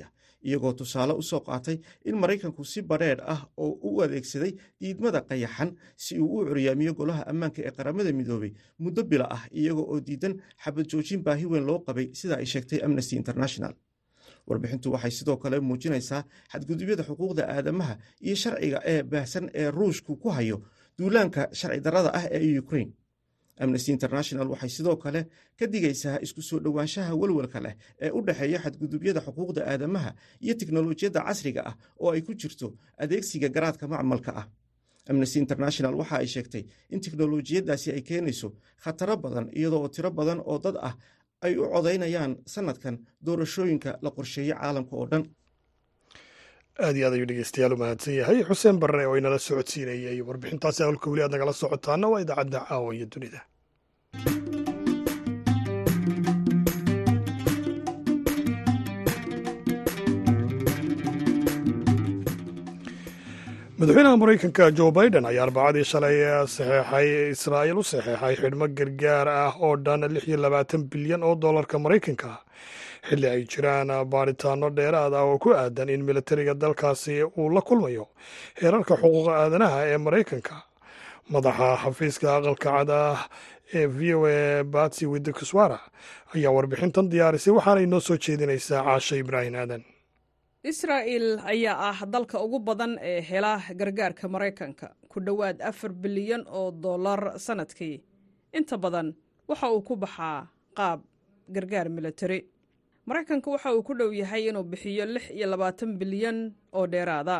Speaker 7: iyagoo tusaale usoo qaatay in maraykanku si badheedh ah oo u adeegsaday diidmada qayaxan si uu u curyaamiyo golaha ammaanka ee qaramada midoobay muddo bila ah iyaga oo diidan xabad joojin baahi weyn loo qabay sida ay sheegtay amnesty international warbixintu waxay sidoo kale muujinaysaa xadgudubyada xuquuqda aadamaha iyo sharciga ee baahsan ee ruushku ku hayo duulaanka sharci darrada ah ee ukrain amnesty international waxay sidoo kale ka digaysaa isku soo dhowaanshaha welwelka leh ee u dhexeeya xadgudubyada xuquuqda aadamaha iyo tiknolojiyadda casriga ah oo ay ku jirto adeegsiga garaadka macmalka ah amnesty international waxa ay sheegtay in tiknolojiyaddaasi ay keenayso khataro badan iyadoo tiro badan oo dad ah ay u codaynayaan sanadkan doorashooyinka la qorsheeyey caalamka oo dhan
Speaker 1: aad iyo aad ayuu dhegeystayaal u mahadsan yahay xuseen barre oo inala socodsiinayay warbixintaasi hawlka weli aad nagala socotaana waa idaacadda caawa iyo dunida madaxweynaha maraykanka jo biden ayaa arbacadii shalay saxeexay israa'iil u saxeexay xidhmo gargaar ah oo dhan lix iyo labaatan bilyan oo dollarka maraykanka xilli ay jiraan baadhitaano dheeraad ah oo ku aadan in militariga dalkaasi uu la kulmayo heerarka xuquuqa aadanaha ee maraykanka madaxa xafiiska aqalka cad ah ee v o a batsi widikuswara ayaa warbixintan diyaarisay waxaana inoo soo jeedinaysaa caasha ibraahim aadan
Speaker 12: israa'il ayaa ah dalka ugu badan ee hela gargaarka maraykanka ku dhowaad afar bilyan oo dollar sannadkii inta badan waxa uu ku baxaa qaab gargaar militari maraykanka waxa uu ku dhow yahay inuu bixiyo lix iyo labaatan bilyan oo dheeraada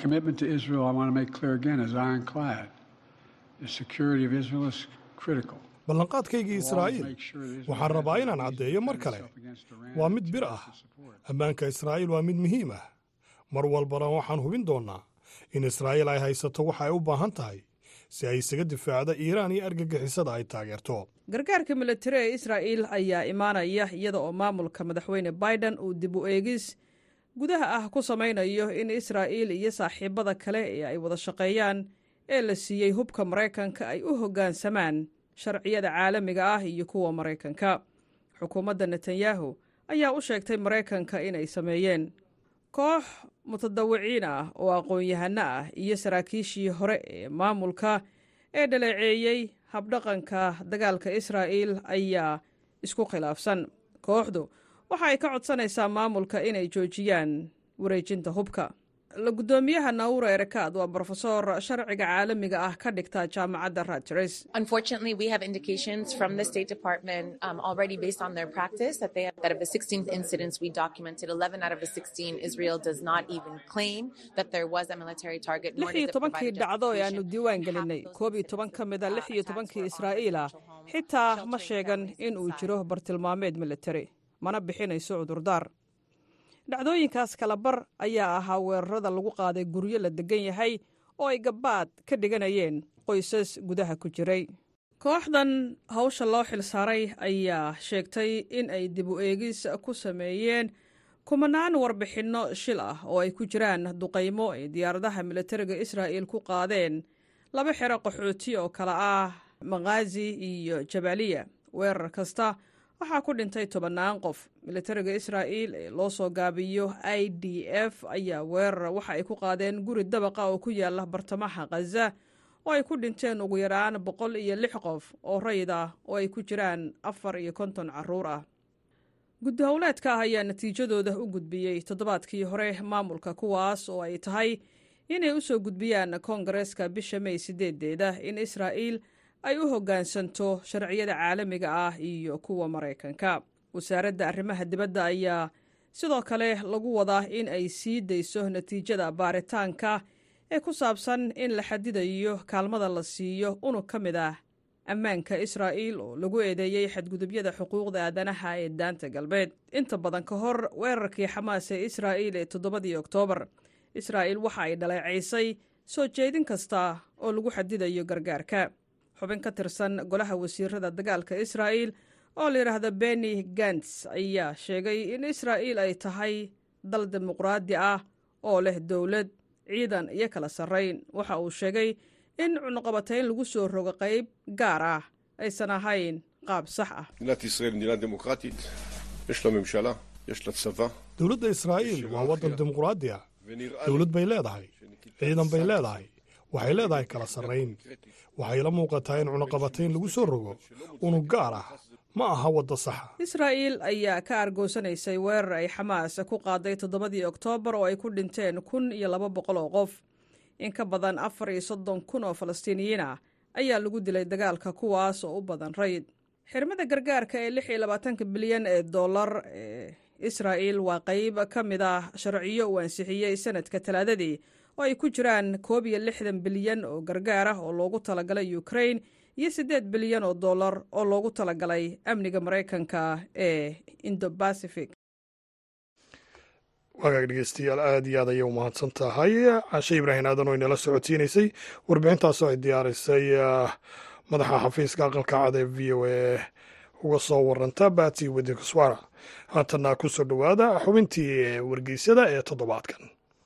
Speaker 1: ballanqaadkaygii israa'iil waxaan rabaa inaan caddeeyo mar kale waa mid bir ah ammaanka israa'iil waa mid muhiim ah mar walbana waxaan hubin doonnaa in israa'iil ay haysato waxa ay u baahan tahay si ay isaga difaacda iiraan iyo argagixisada ay taageerto
Speaker 12: gargaarka militari ee israa'iil ayaa imaanaya iyada oo maamulka madaxweyne biden uu dib u eegis gudaha ah ku samaynayo in israa'iil iyo saaxiibada kale ee ay wada shaqeeyaan ee la siiyey hubka maraykanka ay u hoggaansamaan sharciyada caalamiga ah iyo kuwa maraykanka xukuumadda netanyahu ayaa u sheegtay maraykanka inay sameeyeen koox mutadawiciin ah oo aqoon-yahano ah iyo saraakiishii hore ee maamulka ee dhaleeceeyey habdhaqanka dagaalka israa'iil ayaa isku khilaafsan kooxdu waxa ay ka codsanaysaa maamulka inay joojiyaan wareejinta hubka la guddoomiyaha naura erekaad waa brofesor sharciga caalamiga ah ka dhigta jaamacadda rutgers
Speaker 13: Unfortunately, we have indications from the State Department um, already based on their practice that they that of the 16 incidents we documented, 11 out of the 16, Israel does not even claim that there was a military target. nor
Speaker 12: lix
Speaker 13: does
Speaker 12: iyo
Speaker 13: it
Speaker 12: tobankii
Speaker 13: provide a
Speaker 12: dhacdo ee aanu
Speaker 13: justification
Speaker 12: diiwaan gelinay koob iyo toban ka mid a lix iyo tobankii israa'iil ah xitaa ma sheegan in uu jiro bartilmaameed militari mana bixinayso cudurdaar dhacdooyinkaas kalabar ayaa ahaa weerarada lagu qaaday guryo la degan yahay oo ay gabbaad ka dhiganayeen qoysas gudaha ku jiray kooxdan hawsha loo xilsaaray ayaa sheegtay in ay dib u eegis ku sameeyeen kumanaan warbixinno shil ah oo ay ku jiraan duqaymo ay diyaaradaha militariga israa'iil ku qaadeen laba xero qaxooti oo kale ah makhaazi iyo jabaaliya weerar kasta waxaa ku dhintay tobannaan qof militariga israa'iil ee loo soo gaabiyo i d f ayaa weerar waxa ay ku qaadeen guri dabaqa oo ku yaala bartamaha khaza oo ay ku dhinteen ugu yaraan boqol iyo lix qof oo rayid ah oo ay ku jiraan afar iyo konton carruur ah guddi howleedka ah ayaa natiijadooda u gudbiyey toddobaadkii hore maamulka kuwaas oo ay tahay inay u soo gudbiyaan koongareeska bisha may sideedeeda in israa'iil ay u hoggaansanto sharciyada caalamiga ah iyo kuwa maraykanka wasaaradda arrimaha dibadda ayaa sidoo kale lagu wadaa in ay sii dayso natiijada baaritaanka ee ku saabsan in la xadidayo kaalmada la siiyo unug ka mid ah ammaanka israa'iil oo lagu eedeeyey xadgudubyada xuquuqda aadanaha ee daanta galbeed inta badan ka hor weerarkii xamaas ee israa'iil ee toddobadii oktoobar israa'iil waxa ay dhaleecaysay soo jeedin kasta oo lagu xadidayo gargaarka xubin ka tirsan golaha wasiirada dagaalka israa'iil oo la yidhaahda beni gants ayaa sheegay in israa'iil ay tahay dal dimuqraadi ah oo leh dowlad ciidan iyo kala sarrayn waxa uu sheegay in cunuqabatayn lagu soo rogo qayb gaar ah aysan ahayn qaab sax ah
Speaker 14: מדינת ישראל מדינה דמוקרטית, יש לה ממשלה,
Speaker 1: dowladda israa'iil waa waddan dimuquraadi ah dowlad bay leedahay ciidan bay leedahay waxay leedahay kala sarrayn waxay la muuqataa in cunaqabatayn lagu soo rogo unug gaar ah ma aha wadda saxa
Speaker 12: israa'iil ayaa ka argoosanaysay weerar ay xamaas ku qaaday toddobadii oktoobar oo ay ku dhinteen kun iyo laba boqol oo qof in ka badan afar iyo soddon kun oo falastiiniyiin ah ayaa lagu dilay dagaalka kuwaas oo u badan rayd xirmada gargaarka ee lix iyo labaatanka bilyan ee dollar ee israa'iil waa qayb ka mid ah sharciyo uu ansixiyey sanadka talaadadii oo ay ku jiraan koob iyo lixdan bilyan oo gargaar ah oo loogu talagalay ukrain iyo siddeed bilyan oo dollar oo loogu talagalay amniga maraykanka ee indobacific
Speaker 1: wagaag dhegeystayaal aada iyo aad ayay u mahadsan tahay cashe ibraahim aadan oo inala socodsiinaysay warbixintaasoo ay diyaarisay madaxa xafiiska aqalka cad ee v o a uga soo waranta bati wadikaswara haatana ku soo dhowaada xubintii wargeysyada ee toddobaadkan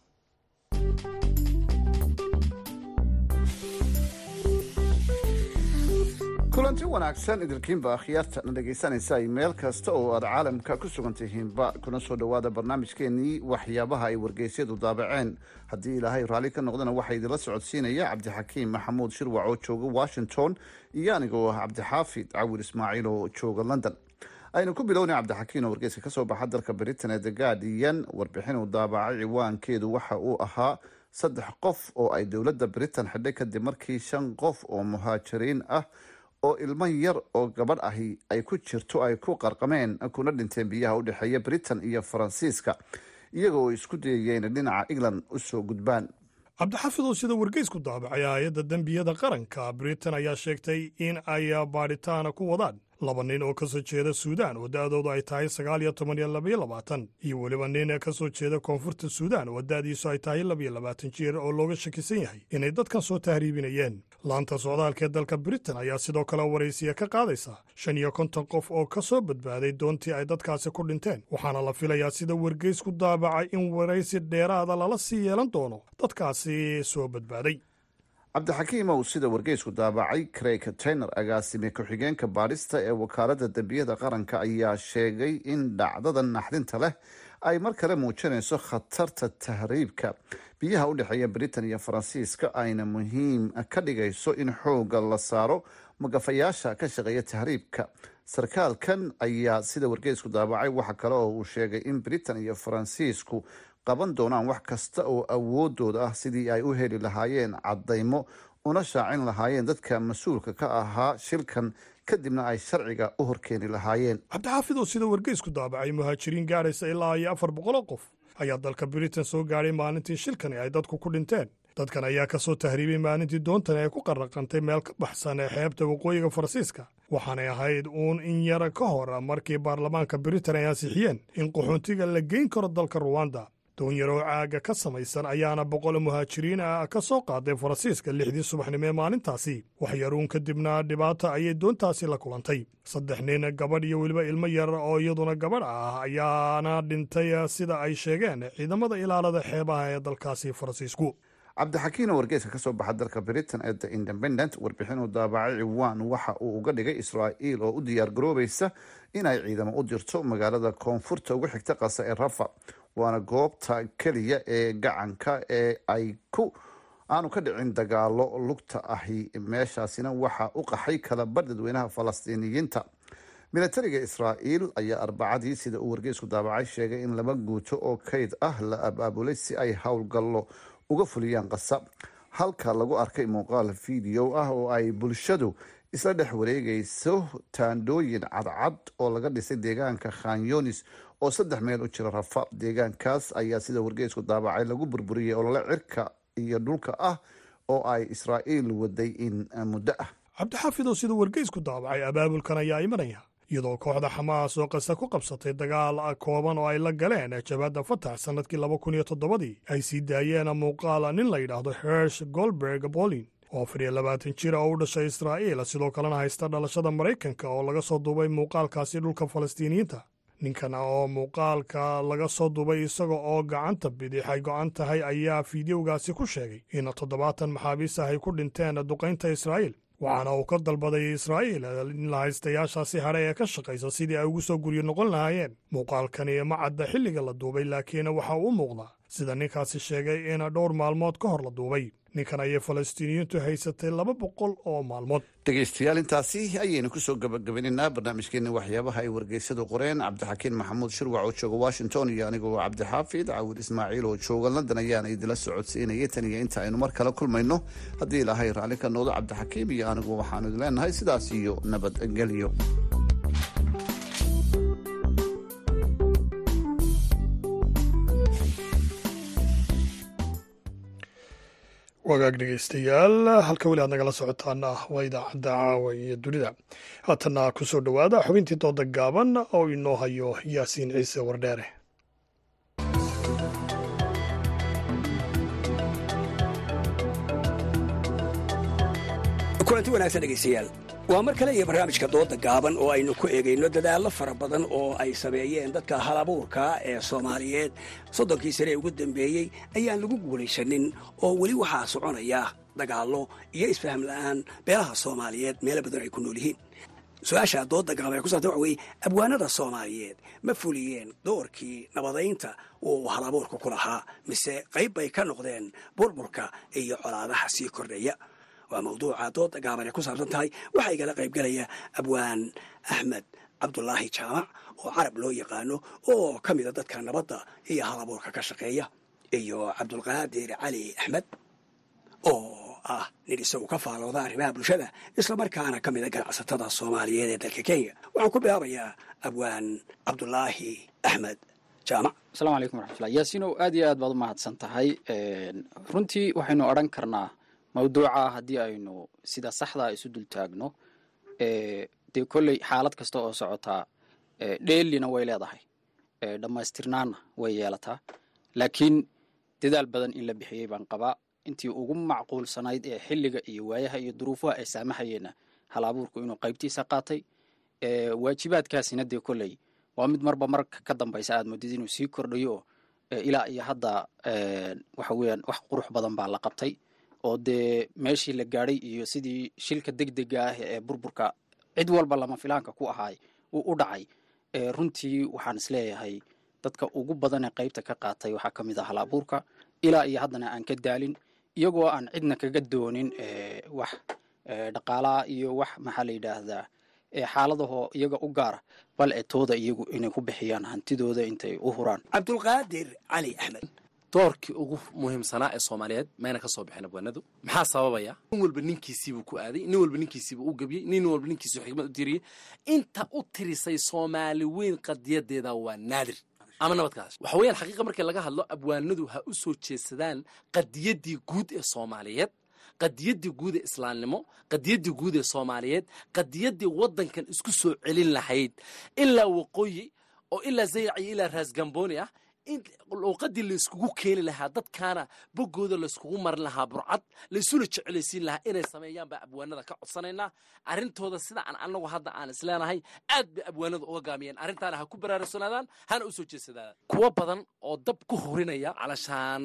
Speaker 14: kulanti wanaagsan idilkiinba akhyaarta na dhegaysanaysa meel kasta oo aad caalamka ku sugan tihiinba kuna soo dhowaada barnaamijkeenii waxyaabaha ay wargeysyadu daabaceen haddii ilaahay raalli ka noqdana waxaa idinla socodsiinaya cabdixakiim maxamuud shirwac oo jooga washington iyo anigoo ah cabdixaafid cawir ismaaciil oo jooga london aynu ku bilownay cabdixakiim oo wargeyska kasoo baxa dalka britain ee the guardian warbixin uu daabacay ciwaankeedu waxa uu ahaa saddex qof oo ay dowladda britain xidhay kadib markii shan qof oo muhaajiriin ah oo ilmo yar oo gabadh ahi ay ku jirto ay ku qarqameen kuna dhinteen biyaha u dhexeeya britain iyo faransiiska iyagoo isku dayayeen dhinaca england usoo gudbaan
Speaker 1: cabdixafid oo sida wargeysku daabacay hay-adda dembiyada qaranka britain ayaa sheegtay in ay baadhitaana ku wadaan laba nin oo ka soo jeeda suudaan oo da-doodu ay tahay sagaal iyo toban iyo labaiyo labaatan iyo weliba nin ka soo jeeda koonfurta suudaan oo da-diisu ay tahay labaiyo labaatan jeer oo looga shakisan yahay inay dadkan soo tahriibinayeen laanta socdaalka ee dalka britain ayaa sidoo kale waraysiya ka qaadaysa shan iyo konton qof oo ka soo badbaaday doontii ay dadkaasi ku dhinteen waxaana la filayaa sida wargeysku daabacay in waraysi dheeraada lala sii yeelan doono dadkaasi soo badbaaday
Speaker 14: cabdixakiimow sida wargeysku daabacay craig tainer agaasime ku-xigeenka baadhista ee wakaaladda dembiyada qaranka ayaa sheegay in dhacdadan naxdinta leh ay mar kale muujinayso khatarta tahriibka biyaha u dhexeeya britain iyo faransiiska ayna muhiim ka dhigayso in xooga la saaro magafayaasha ka shaqeeya tahriibka sarkaalkan ayaa sida wargeysku daabacay waxa kale oo uu sheegay in britain iyo faransiisku qaban doonaan wax kasta oo awoodooda ah sidii ay u heli lahaayeen caddaymo una shaacin lahaayeen dadka mas-uulka ka ahaa shilkan kadibna ay sharciga u horkeeni lahaayeen
Speaker 1: cabdixaafid oo sida wargeysku daabacay muhaajiriin gaadhaysa ilaa iyo afar boqoloo qof ayaa dalka britain soo gaadhay maalintii shilkani ay dadku ku dhinteen dadkan ayaa ka soo tahriibay maalintii doontani ay ku qarraqantay meel ka baxsan ee xeebta waqooyiga faransiiska waxaanay ahayd uun in yara ka hor markii baarlamaanka britain ay ansixiyeen in qaxoontiga la geyn karo dalka ruwanda doon yaroo caaga ka samaysan ayaana boqol muhaajiriin ah ka soo qaaday faransiiska lixdii subaxnimo ee maalintaasi waxyaruun kadibna dhibaata ayay doontaasi la kulantay saddex nin gabadh iyo weliba ilmo yar oo iyaduna gabadh ah ayaana dhintay sida ay sheegeen ciidamada ilaalada xeebaha ee dalkaasi faransiisku
Speaker 14: cabdixakiino wargeyska kasoo baxa dalka britain ee the independent warbixin uu daabacay ciwaan waxa uu uga dhigay israa'iil oo u diyaar garoobaysa inay ciidamo u dirto magaalada koonfurta ugu xigta qasa ee rafa waana goobta keliya ee gacanka ee ay ku aanu ka dhicin dagaalo lugta ahi meeshaasina waxa u qaxay kalabar dadweynaha falastiiniyiinta milatariga israa'iil ayaa arbacadii sida uu wargeysku daabacay sheegay in laba guuto oo kayd ah la abaabulay si ay howlgallo uga fuliyaan qasa halka lagu arkay muuqaal video ah oo ay bulshadu isla dhex wareegayso taandhooyin cadcad oo laga dhisay deegaanka khanyonis oo saddex meel u jira rafa deegaankaas ayaa sida wargeysku daabacay lagu burburiyey olole cirka iyo dhulka ah oo ay israa'iil waday in muddo ah
Speaker 1: cabdixaafid oo sida wargeysku daabacay abaabulkan ayaa imanaya iyadoo kooxda xamaas oo qasa ku qabsatay dagaal kooban oo ay la galeen jabaadda fatax sannadkii laba kun iyo toddobadii ay sii daayeen muuqaal nin la yidhaahdo hersh golberg bolin oo afar iyo labaatan jir oo u dhashay israa'iil sidoo kalena haysta dhalashada maraykanka oo laga soo duubay muuqaalkaasi dhulka falastiiniyiinta ninkan oo muuqaalka laga soo duubay isaga oo gacanta bidix ay go-an tahay ayaa fiidiyowgaasi ku sheegay in toddobaatan maxaabiis ah ay ku dhinteen duqaynta israa'iil waxaana uu ka dalbaday israa'iil in la haystayaashaasi hadhay ee ka shaqaysa sidii ay ugu soo guryo noqon lahaayeen muuqaalkani ma cadda xilliga la duubay laakiin waxa uu u muuqdaa sida ninkaasi sheegay in dhowr maalmood ka hor la duubay ninkan ayay falastiiniyiintu haysatay laba boqol oo maalmood
Speaker 14: dhegaystayaal intaasi ayaynu kusoo gabagabaynaynaa barnaamijkeena waxyaabaha ay wargeysadu qoreen cabdixakiin maxamuud shirwac oo jooga washington iyo anigoo cabdixaafid caawid ismaaciil oo jooga london ayaana idila socodsiinayay tan iyo inta aynu mar kale kulmayno haddii ilaahay raalli ka noodo cabdixakiim iyo anigu waxaanu idin leenahay sidaas iyo nabadgelyo
Speaker 1: wagaag dhegaystayaal halka weli aad nagala socotaana waa idaacadda caawa iyo dunida haatanna ku soo dhowaada xubintii dooda gaaban oo inoo hayo yaasiin ciise wardheere
Speaker 15: kulanti wanaagsan dhegaystayaal waa mar kale iyo barnaamijka dooda gaaban oo aynu ku eegayno dadaallo fara badan oo ay sameeyeen dadka halabuurka ee soomaaliyeed soddonkii sane ee ugu dambeeyey ayaan lagu guulaysanin oo weli waxaa soconaya dagaallo iyo isfaham la'aan beelaha soomaaliyeed meelo badan ay ku nool yihiin su-aasha dooda gaaban ee ku saabsan waxa weeye abwaanada soomaaliyeed ma fuliyeen doorkii nabadaynta uu halabuurka ku lahaa mise qayb bay ka noqdeen burburka iyo colaadaha sii kordhaya waa mawduuca dooda gaaban ee ku saabsan tahay waxaa igala qayb galaya abwaan axmed cabdulaahi jaamac oo carab loo yaqaano oo ka mida dadka nabadda iyo halabuurka ka shaqeeya iyo cabdulqaadir cali axmed oo ah nin isagu ka faalooda arrimaha bulshada islamarkaana ka mida ganacsatada soomaaliyeed ee dalka kenya waxaan ku bilaabayaa abwaan cabdulaahi axmed jaamac
Speaker 16: asalaamu calaykum waraxmatullah yaasiinow aad iyo aad baad u mahadsan tahay runtii waxaynu odhan karnaa mawduuca haddii aynu sida saxdaa isu dul taagno dee kolley xaalad kasta oo socotaa dheelina way leedahay dhammaystirnaanna way yeelataa laakiin dadaal badan in la bixiyey baan qabaa intii ugu macquulsanayd ee xilliga iyo waayaha iyo duruufaha ay saamaxayeenna hal abuurku inuu qaybtiisa qaatay waajibaadkaasina dee kolley waa mid marba marka ka dambaysa aad moodid inuu sii kordhayo ilaa iyo hadda waxa weeyaan wax qurux badan baa la qabtay oo dee meeshii la gaadhay iyo sidii shilka deg dega ah ee burburka cid walba lama filaanka ku ahaay uu u dhacay runtii waxaan isleeyahay dadka ugu badan ee qaybta ka qaatay waxaa ka mid ah hal abuurka ilaa iyo haddana aan ka daalin iyagoo aan cidna kaga doonin wax dhaqaalaha iyo wax maxaa la yidhaahdaa xaaladahoo iyaga u gaara bal ee tooda iyagu inay ku bixiyaan hantidooda intay u huraan
Speaker 15: cabdulqaadir cali axmed
Speaker 17: doorkii ugu muhiimsanaa ee soomaaliyeed mayna ka soo bixin abwaanadu maxaa sababaya nin walba ninkiisiibuu ku aaday nin walba ninkiisiibuu u gebiyey nin walba ninkiisuu xikmad u tiriyey inta u tirisay soomaali weyn qadiyadeeda waa naadir ama nabadkaas waxa weeyaan xaqiiqa markii laga hadlo abwaanadu ha u soo jeedsadaan qadiyaddii guud ee soomaaliyeed qadiyaddii guud ee islaamnimo qadiyaddii guud ee soomaaliyeed qadiyaddii waddankan isku soo celin lahayd ilaa waqooyi oo ilaa zayac iyo ilaa raasgamboni ah in luuqadii layskugu keeni lahaa dadkaana boggooda layskugu marin lahaa burcad laysuna jecelaysiin lahaa inay sameeyaan baa abwaanada ka codsanaynaa arrintooda sida aan anagu hadda aan isleenahay aad bay abwaanada uga gaamiyeen arrintaana ha ku baraarugsanaadaan hana u soo jeedsadaadaan kuwo badan oo dab ku hurinaya calashaan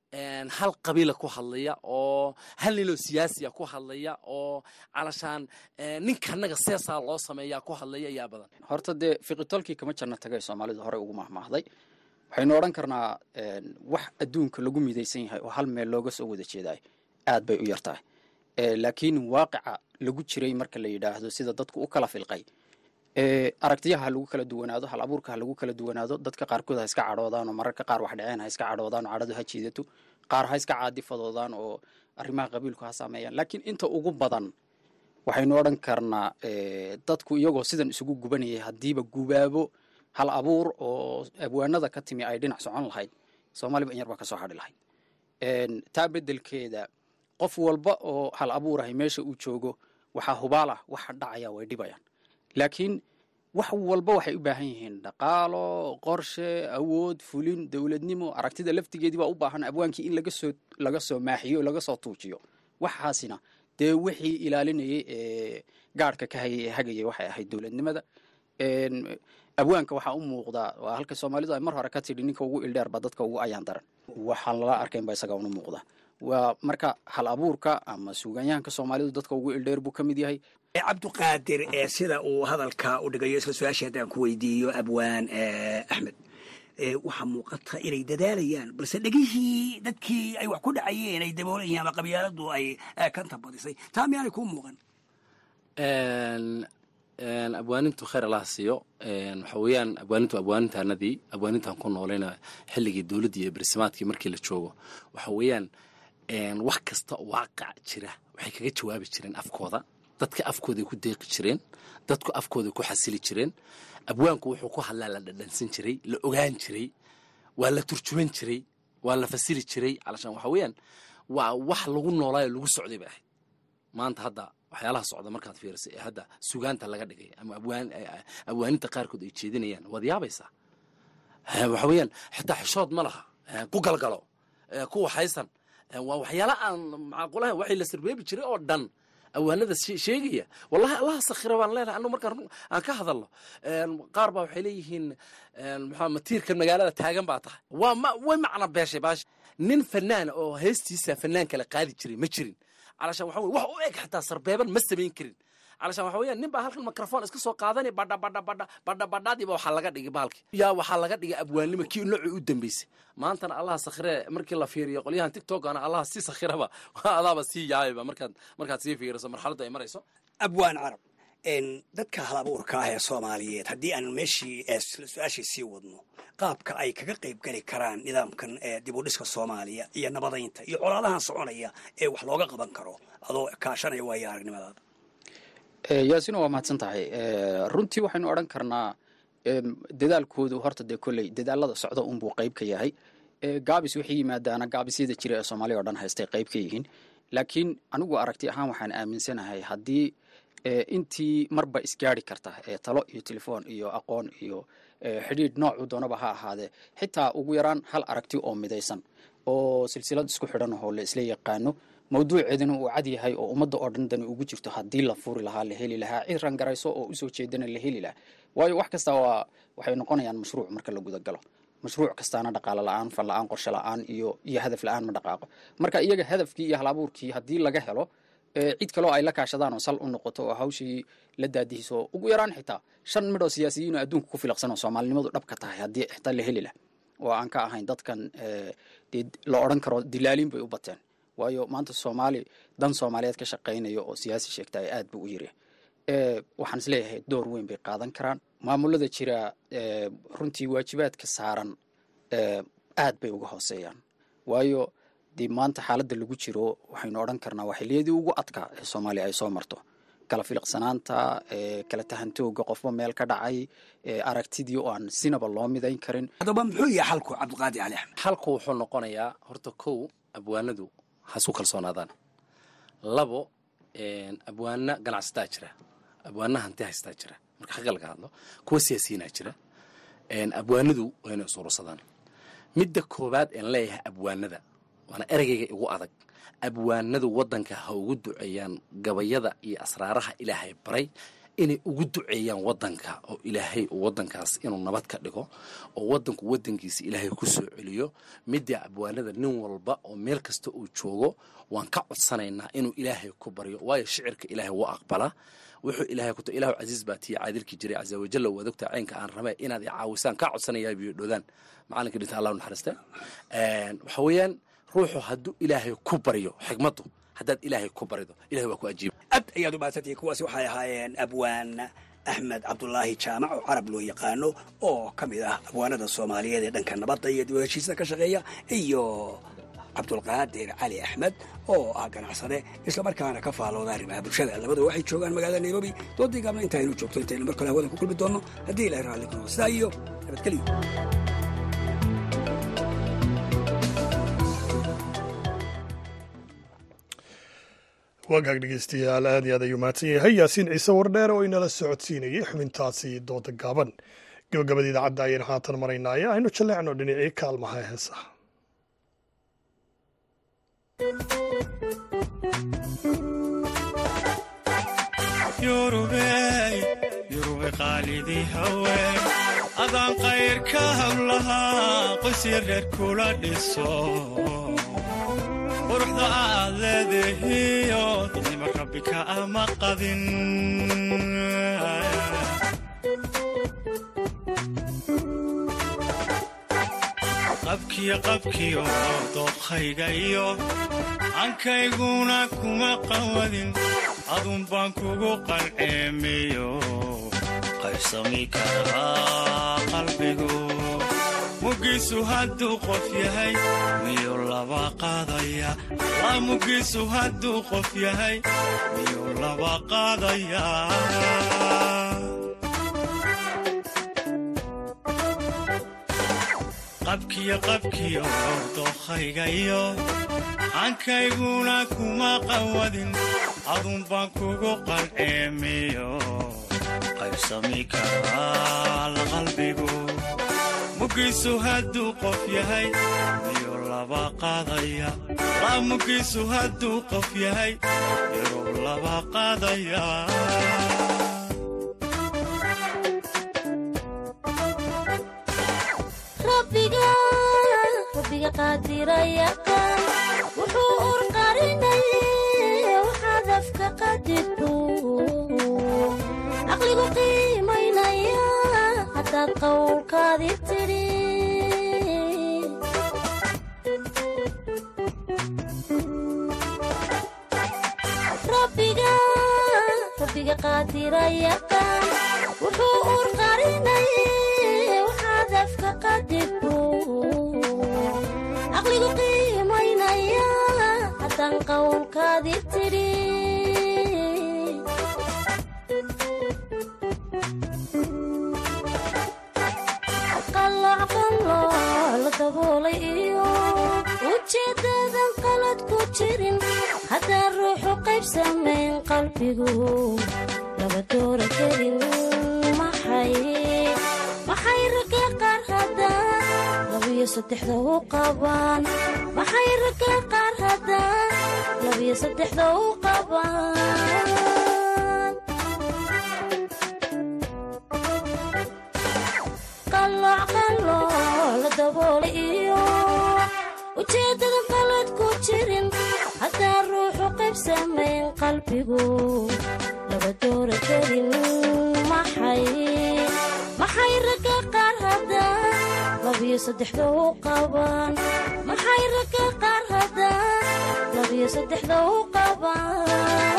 Speaker 17: hal qabiila ku hadlaya oo hal ninoo siyaasiya ku hadlaya oo calashaan ninkanaga seesaa loo sameeyaa ku hadlaya ayaa badan
Speaker 16: horta dee fiqitolkii kama janno tagay soomaalidu horey ugu mahmaahday waxaynu odhan karnaa wax adduunka lagu midaysan yahay oo hal meel looga soo wada jeedaay aad bay u yar tahay laakiin waaqica lagu jiray marka la yidhaahdo sida dadku u kala filqay aragtiyaha ha lagu kala duwanaado hal abuurka ha lagu kala duwanaado dadka qaarkood ha iska cadhoodaan oo mararka qaar wax dhaceen ha iska cadhoodaan oo cadhadu ha jiidato qaar ha iska caadifadoodaan oo arrimaha qabiilku ha saameeyaan laakiin inta ugu badan waxaynu odhan karnaa dadku iyagoo sidan isugu gubanayay haddiiba gubaabo hal abuur oo abwaanada ka timi ay dhinac socon lahayd soomaaliba in yar baa ka soo hadhi lahayd taa beddelkeeda qof walba oo hal abuurahay meesha uu joogo waxaa hubaalah waxa dhacaya way dhibayaan laakiin wax walba waxay u baahan yihiin dhaqaalo qorshe awood fulin dowladnimo aragtida laftigeedii baa u baahan abwaankii in laga soo laga soo maaxiyo laga soo tuujiyo waxaasina dee wixii ilaalinayay ee gaadhka ka hayay ee hagayay waxay ahayd dowladnimada abwaanka waxaa u muuqdaa waa halka soomaalidu ay mar hore ka tidhi ninka ugu ildheer ba dadka ugu ayaan daran waxaan lala arkayn ba isaga unu muuqda waa marka hal abuurka ama suugaanyahanka soomaalidu dadka ugu ildheer buu ka mid yahay
Speaker 15: cabdiqaadir ee sida uu hadalka u dhigayo isla su-aashii haddaan ku weydiiyo abwaan axmed waxaa muuqata inay dadaalayaan balse dhegihii dadkii ay wax ku dhacayeen ay daboolayeen ama qabyaaladu ay kanta badisay taa miyaanay kuu muuqan
Speaker 16: abwaanintu khayr allaha siiyo waxa weeyaan abwaanintu abwaanintaanadii abwaanintaan ku noolayna xilligii dowladdii iyo barsimaadkii markii la joogo waxa weeyaan wax kasta waaqac jira waxay kaga jawaabi jireen afkooda dadka afkooday ku deeqi jireen dadku afkooday ku xasili jireen abwaanku wuxuu ku hadlaa la dhadhansan jiray la ogaan jiray waa la turjuman jiray waa la fasili jiray calashaan waxa weeyaan waa wax lagu noolaayo lagu socday bay ahayd maanta hadda waxyaalaha socda markaad fiirisay ee hadda sugaanta laga dhigay ama abwaaninta qaarkood ay jeedinayaan waad yaabaysaa waxa weeyaan xitaa xishood ma laha ku galgalo ku waxaysan waa waxyaala aan macaqulaha waxay la sirbeebi jiray oo dhan awaanada sheegaya wallahi allaha sakhira baan leenahay anu markaan aan ka hadalno qaar baa waxay leeyihiin maxaa matiirkan magaalada taagan baa tahay waa ma way macna beeshay baash nin fanaan oo heestiisa fanaan kale qaadi jiray ma jirin calashaan waxa weye wax u eg xataa sarbeeban ma samayn karin calashaan waxa weeyaan nin baa halkan microphone iska soo qaadanay badha badha badha badha badhaadiiba waxaa laga dhigay baalki yaa waxaa laga dhigay abwaannimo kii noocii u dambeysay maantana allaha sakhire markii la fiiriyo qolyahan tiktokana allaha si sakhiraba adaaba sii yaabayba markaad markaad sii fiiriso marxaladda ay marayso
Speaker 15: abwaan carab dadka hal abuurka ah ee soomaaliyeed haddii aan meeshii su-aashii sii wadno qaabka ay kaga qayb geli karaan nidaamkan dib u dhiska soomaaliya iyo nabadaynta iyo colaadahan soconaya ee wax looga qaban karo adoo kaashanaya waayo aragnimadaada
Speaker 16: yaasina waa mahadsan tahay runtii waxaynu odhan karnaa dadaalkoodu horta dee kolley dadaalada socda unbuu qayb ka yahay gaabis waxay yimaadaana gaabisyada jira ee soomaaliya o dhan haystay qayb ka yihiin laakiin anigu aragti ahaan waxaan aaminsanahay haddii intii marba isgaari karta ee talo iyo telefoon iyo aqoon iyo xidhiidh noocu doonaba ha ahaadee xitaa ugu yaraan hal aragti oo midaysan oo silsilad isku xidhan oo la isla yaqaano mawduuceedana uu cad yahay oo ummadda oo dhan dani ugu jirto haddii la furi lahaa la heli lahaa cid rangarayso oo usoo jeedana la heli lahaa waayo wax kasta waa waxay noqonayaan mashruuc marka la gudagalo mashruuc kastaana dhaqaalo la-aan fal la-aan qorshe la-aan iyo iyo hadaf la-aan ma dhaqaaqo marka iyaga hadafkii iyo hal abuurkii haddii laga helo cid kaloo ay la kaashadaan oo sal u noqoto oo hawshii la daadihiso ugu yaraan xitaa shan midhoo siyaasiyiin oo adduunka ku filaqsan oo soomaalinimadu dhabka tahay haddii xitaa la heli lah oo aan ka ahayn dadkan dee la odhan karo dilaaliin bay u bateen waayo maanta soomaali dan soomaaliyeed ka shaqaynaya oo siyaasi sheegta ay aad buu u yiri waxaan isleeyahay door weyn bay qaadan karaan maamulada jira runtii waajibaadka saaran aad bay uga hooseeyaan waayo dee maanta xaaladda lagu jiro waxaynu odhan karnaa waa xilliyadii ugu adkaa ee soomaaliya ay soo marto kala filiqsanaanta kala tahantooga qofba meel ka dhacay aragtidii oo aan sinaba loo midayn karin
Speaker 15: haddaba muxuu yahay xalku cabdiqaadi cali axmed
Speaker 16: xalku wuxuu noqonayaa horta kow abwaanadu hasu kalsoonaadaan labo abwaana ganacsataa jira abwaana hanti haystaa jira marka xaqa laga hadlo kuwa siyaasiyiinaa jira abwaanadu waa inay isuursadaan midda koowaad een leeyahay abwaanada waana ereygayga igu adag abwaanadu waddanka ha ugu duceeyaan gabayada iyo asraaraha ilaahay baray inay ugu duceeyaan waddanka oo ilaahay waddankaas inuu nabad ka dhigo oo waddanku waddankiisa ilaahay ku soo celiyo midda abwaanada nin walba oo meel kasta uu joogo waan ka codsanaynaa inuu ilaahay ku baryo waayo shicirka ilaahay wuu aqbalaa wuxuu ilaahay ku ilahu casiis baa tiya caadilkii jiray casa wajalla waad ogtaa caynka aan rabee inaad i caawisaan kaa codsanayaa biyo dhoodaan macalinka dhinta allah naxariiste waxa weeyaan ruuxu hadduu ilaahay ku baryo xigmaddu haddaad ilaahay ku barido ilahay waa ku ajiiba
Speaker 15: aad ayaad u mahadsantihiin kuwaasi waxay ahaayeen abwaan axmed cabdulaahi jaamac oo carab loo yaqaano oo ka mid ah abwaanada soomaaliyeed ee dhanka nabadda iyo dib u heshiisa ka shaqeeya iyo cabdulqaadir cali axmed oo ah ganacsade islamarkaana ka faalooda arrimaha bulshada labadu waxay joogaan magaalada nairobi doodii gaabna intaaynu joogto intaynu mar kale hawada ku kulmi doonno haddii ilahay raalli kuno sidaa iyo nabadgelyo
Speaker 1: wagaag dhegeystayaal aad iyo aad ayuu mahadsan yahay yaasiin ciise wardheer oo inala socodsiinayay xubintaasi dooda gaaban gabagabada idaacadda ayaynu haatan maraynaaye aynu jaleecno dhinacii kaalmaha heesaha
Speaker 18: yurube qaalidii haween adaan qayrka hablahaa qoysya reer kula dhiso quruxda aad leedahiyo dadnima rabbi ka ama qadin qabkiyo qabkiyo dookhayga iyo ankayguna kuma qawadin adun baan kugu qalceemiyo qaybsami karaa qalbigu mugiisu hadduu qof yahay miyuu laba qaadaya la mugiisu hadduu qof yahay miyuu laba qaadaya qabkiyo qabkiyo dookhayga iyo ankayguna kuma qawadin adun baan kugu qalceemiyo qaybsami karaa la qalbigu mugiisu hadduu qof yahay miyuu laba qaadaya la mugiisu hadduu qof yahay miyuu laba qaadaya
Speaker 19: rabbiga qaadirayaqaan wuxuu urqarinay waxaad afka qadirto caqligu qiimaynaya haddaad qowlkaadi tidhi rabbiga qaadirayaqaan wuxuu urqarinay waxaad afka qadirto caqligu qiimaynaya haddaan qowlkaadi tidhi qalloocqalloo la daboolay iyo ujeeddadan qalad ku jirin haddaan ruuxu qayb samayn qalbigu laba doora kelin maxay maxay ragga qaar haddaan labiyo saddexda u qabaan maxay ragga qaar haddaan labiyo saddexda u qabaan qalloocqalloo la daboolay iyo ujeeddadan qalad ku jirin haddaan ruuxu qayb samayn qalbigu laba doora kelin maxay maxay ragga qaar haddaan labiyo saddexda u qabaan maxay ragga qaar haddaan labiyo saddexda u qabaan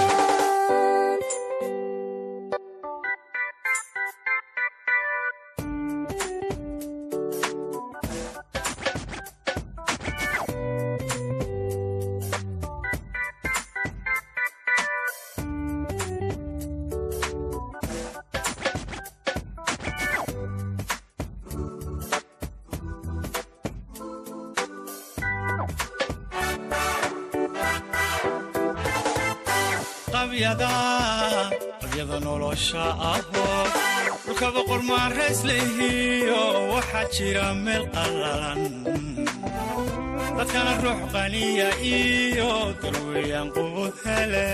Speaker 18: qabyada nolosha ahoo dhulka boqor maarayslehiyo waxaa jira meel qallalan dadkana ruux qaniya iyo darweeyaan qubud hele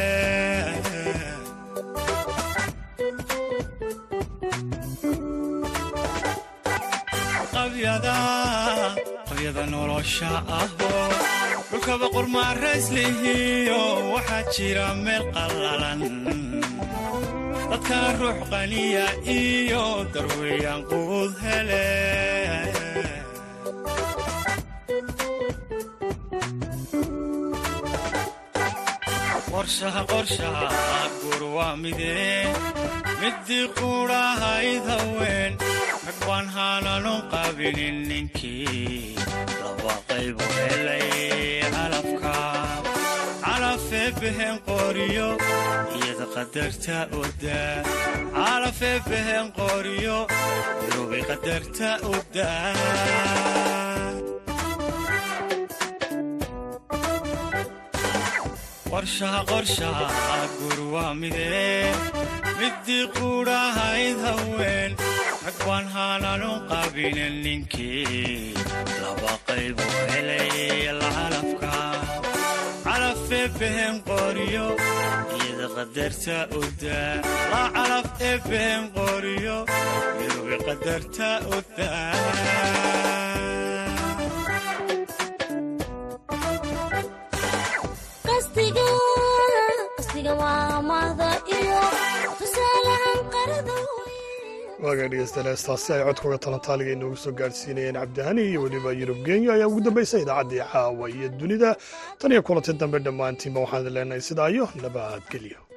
Speaker 18: qabyada nolosha ahoo dhulka boqor maarayslehiyo waxaa jira meel qallalan dadkana ruux qaniya iyo darweeyaan qubud hele qorshaha qorshaha guur waa midee middii quudhahayd haween rag baan haananun qabinin ninkii laba qaybu helay calafka calafee behen qoriyo iyada qadarta oda calafee behen qoriyo yurubay qadarta oda qorshaha qorshaha guur waa midee middii quudhahayd haween rag baan haananun qabinin ninkii laba qaybu helay lacalafka calafee behen qoriyo iyada qadarta oda la calaf ee behen qoriyo yurubay qadarta oda
Speaker 19: qasdiga qasdiga waa mahda iyo tusaalahan qarada
Speaker 1: waagaa dhegeystayaal heestaasi ay codkooga talantaaliga inoogu soo gaadhsiinayeen cabdihani iyo weliba yurub kenya ayaa ugu dambaysa idaacaddii caawa iyo dunida tan iyo kulanti dambe dhammaantiinba waxaan idin leenahay sidaa iyo nabadgelyo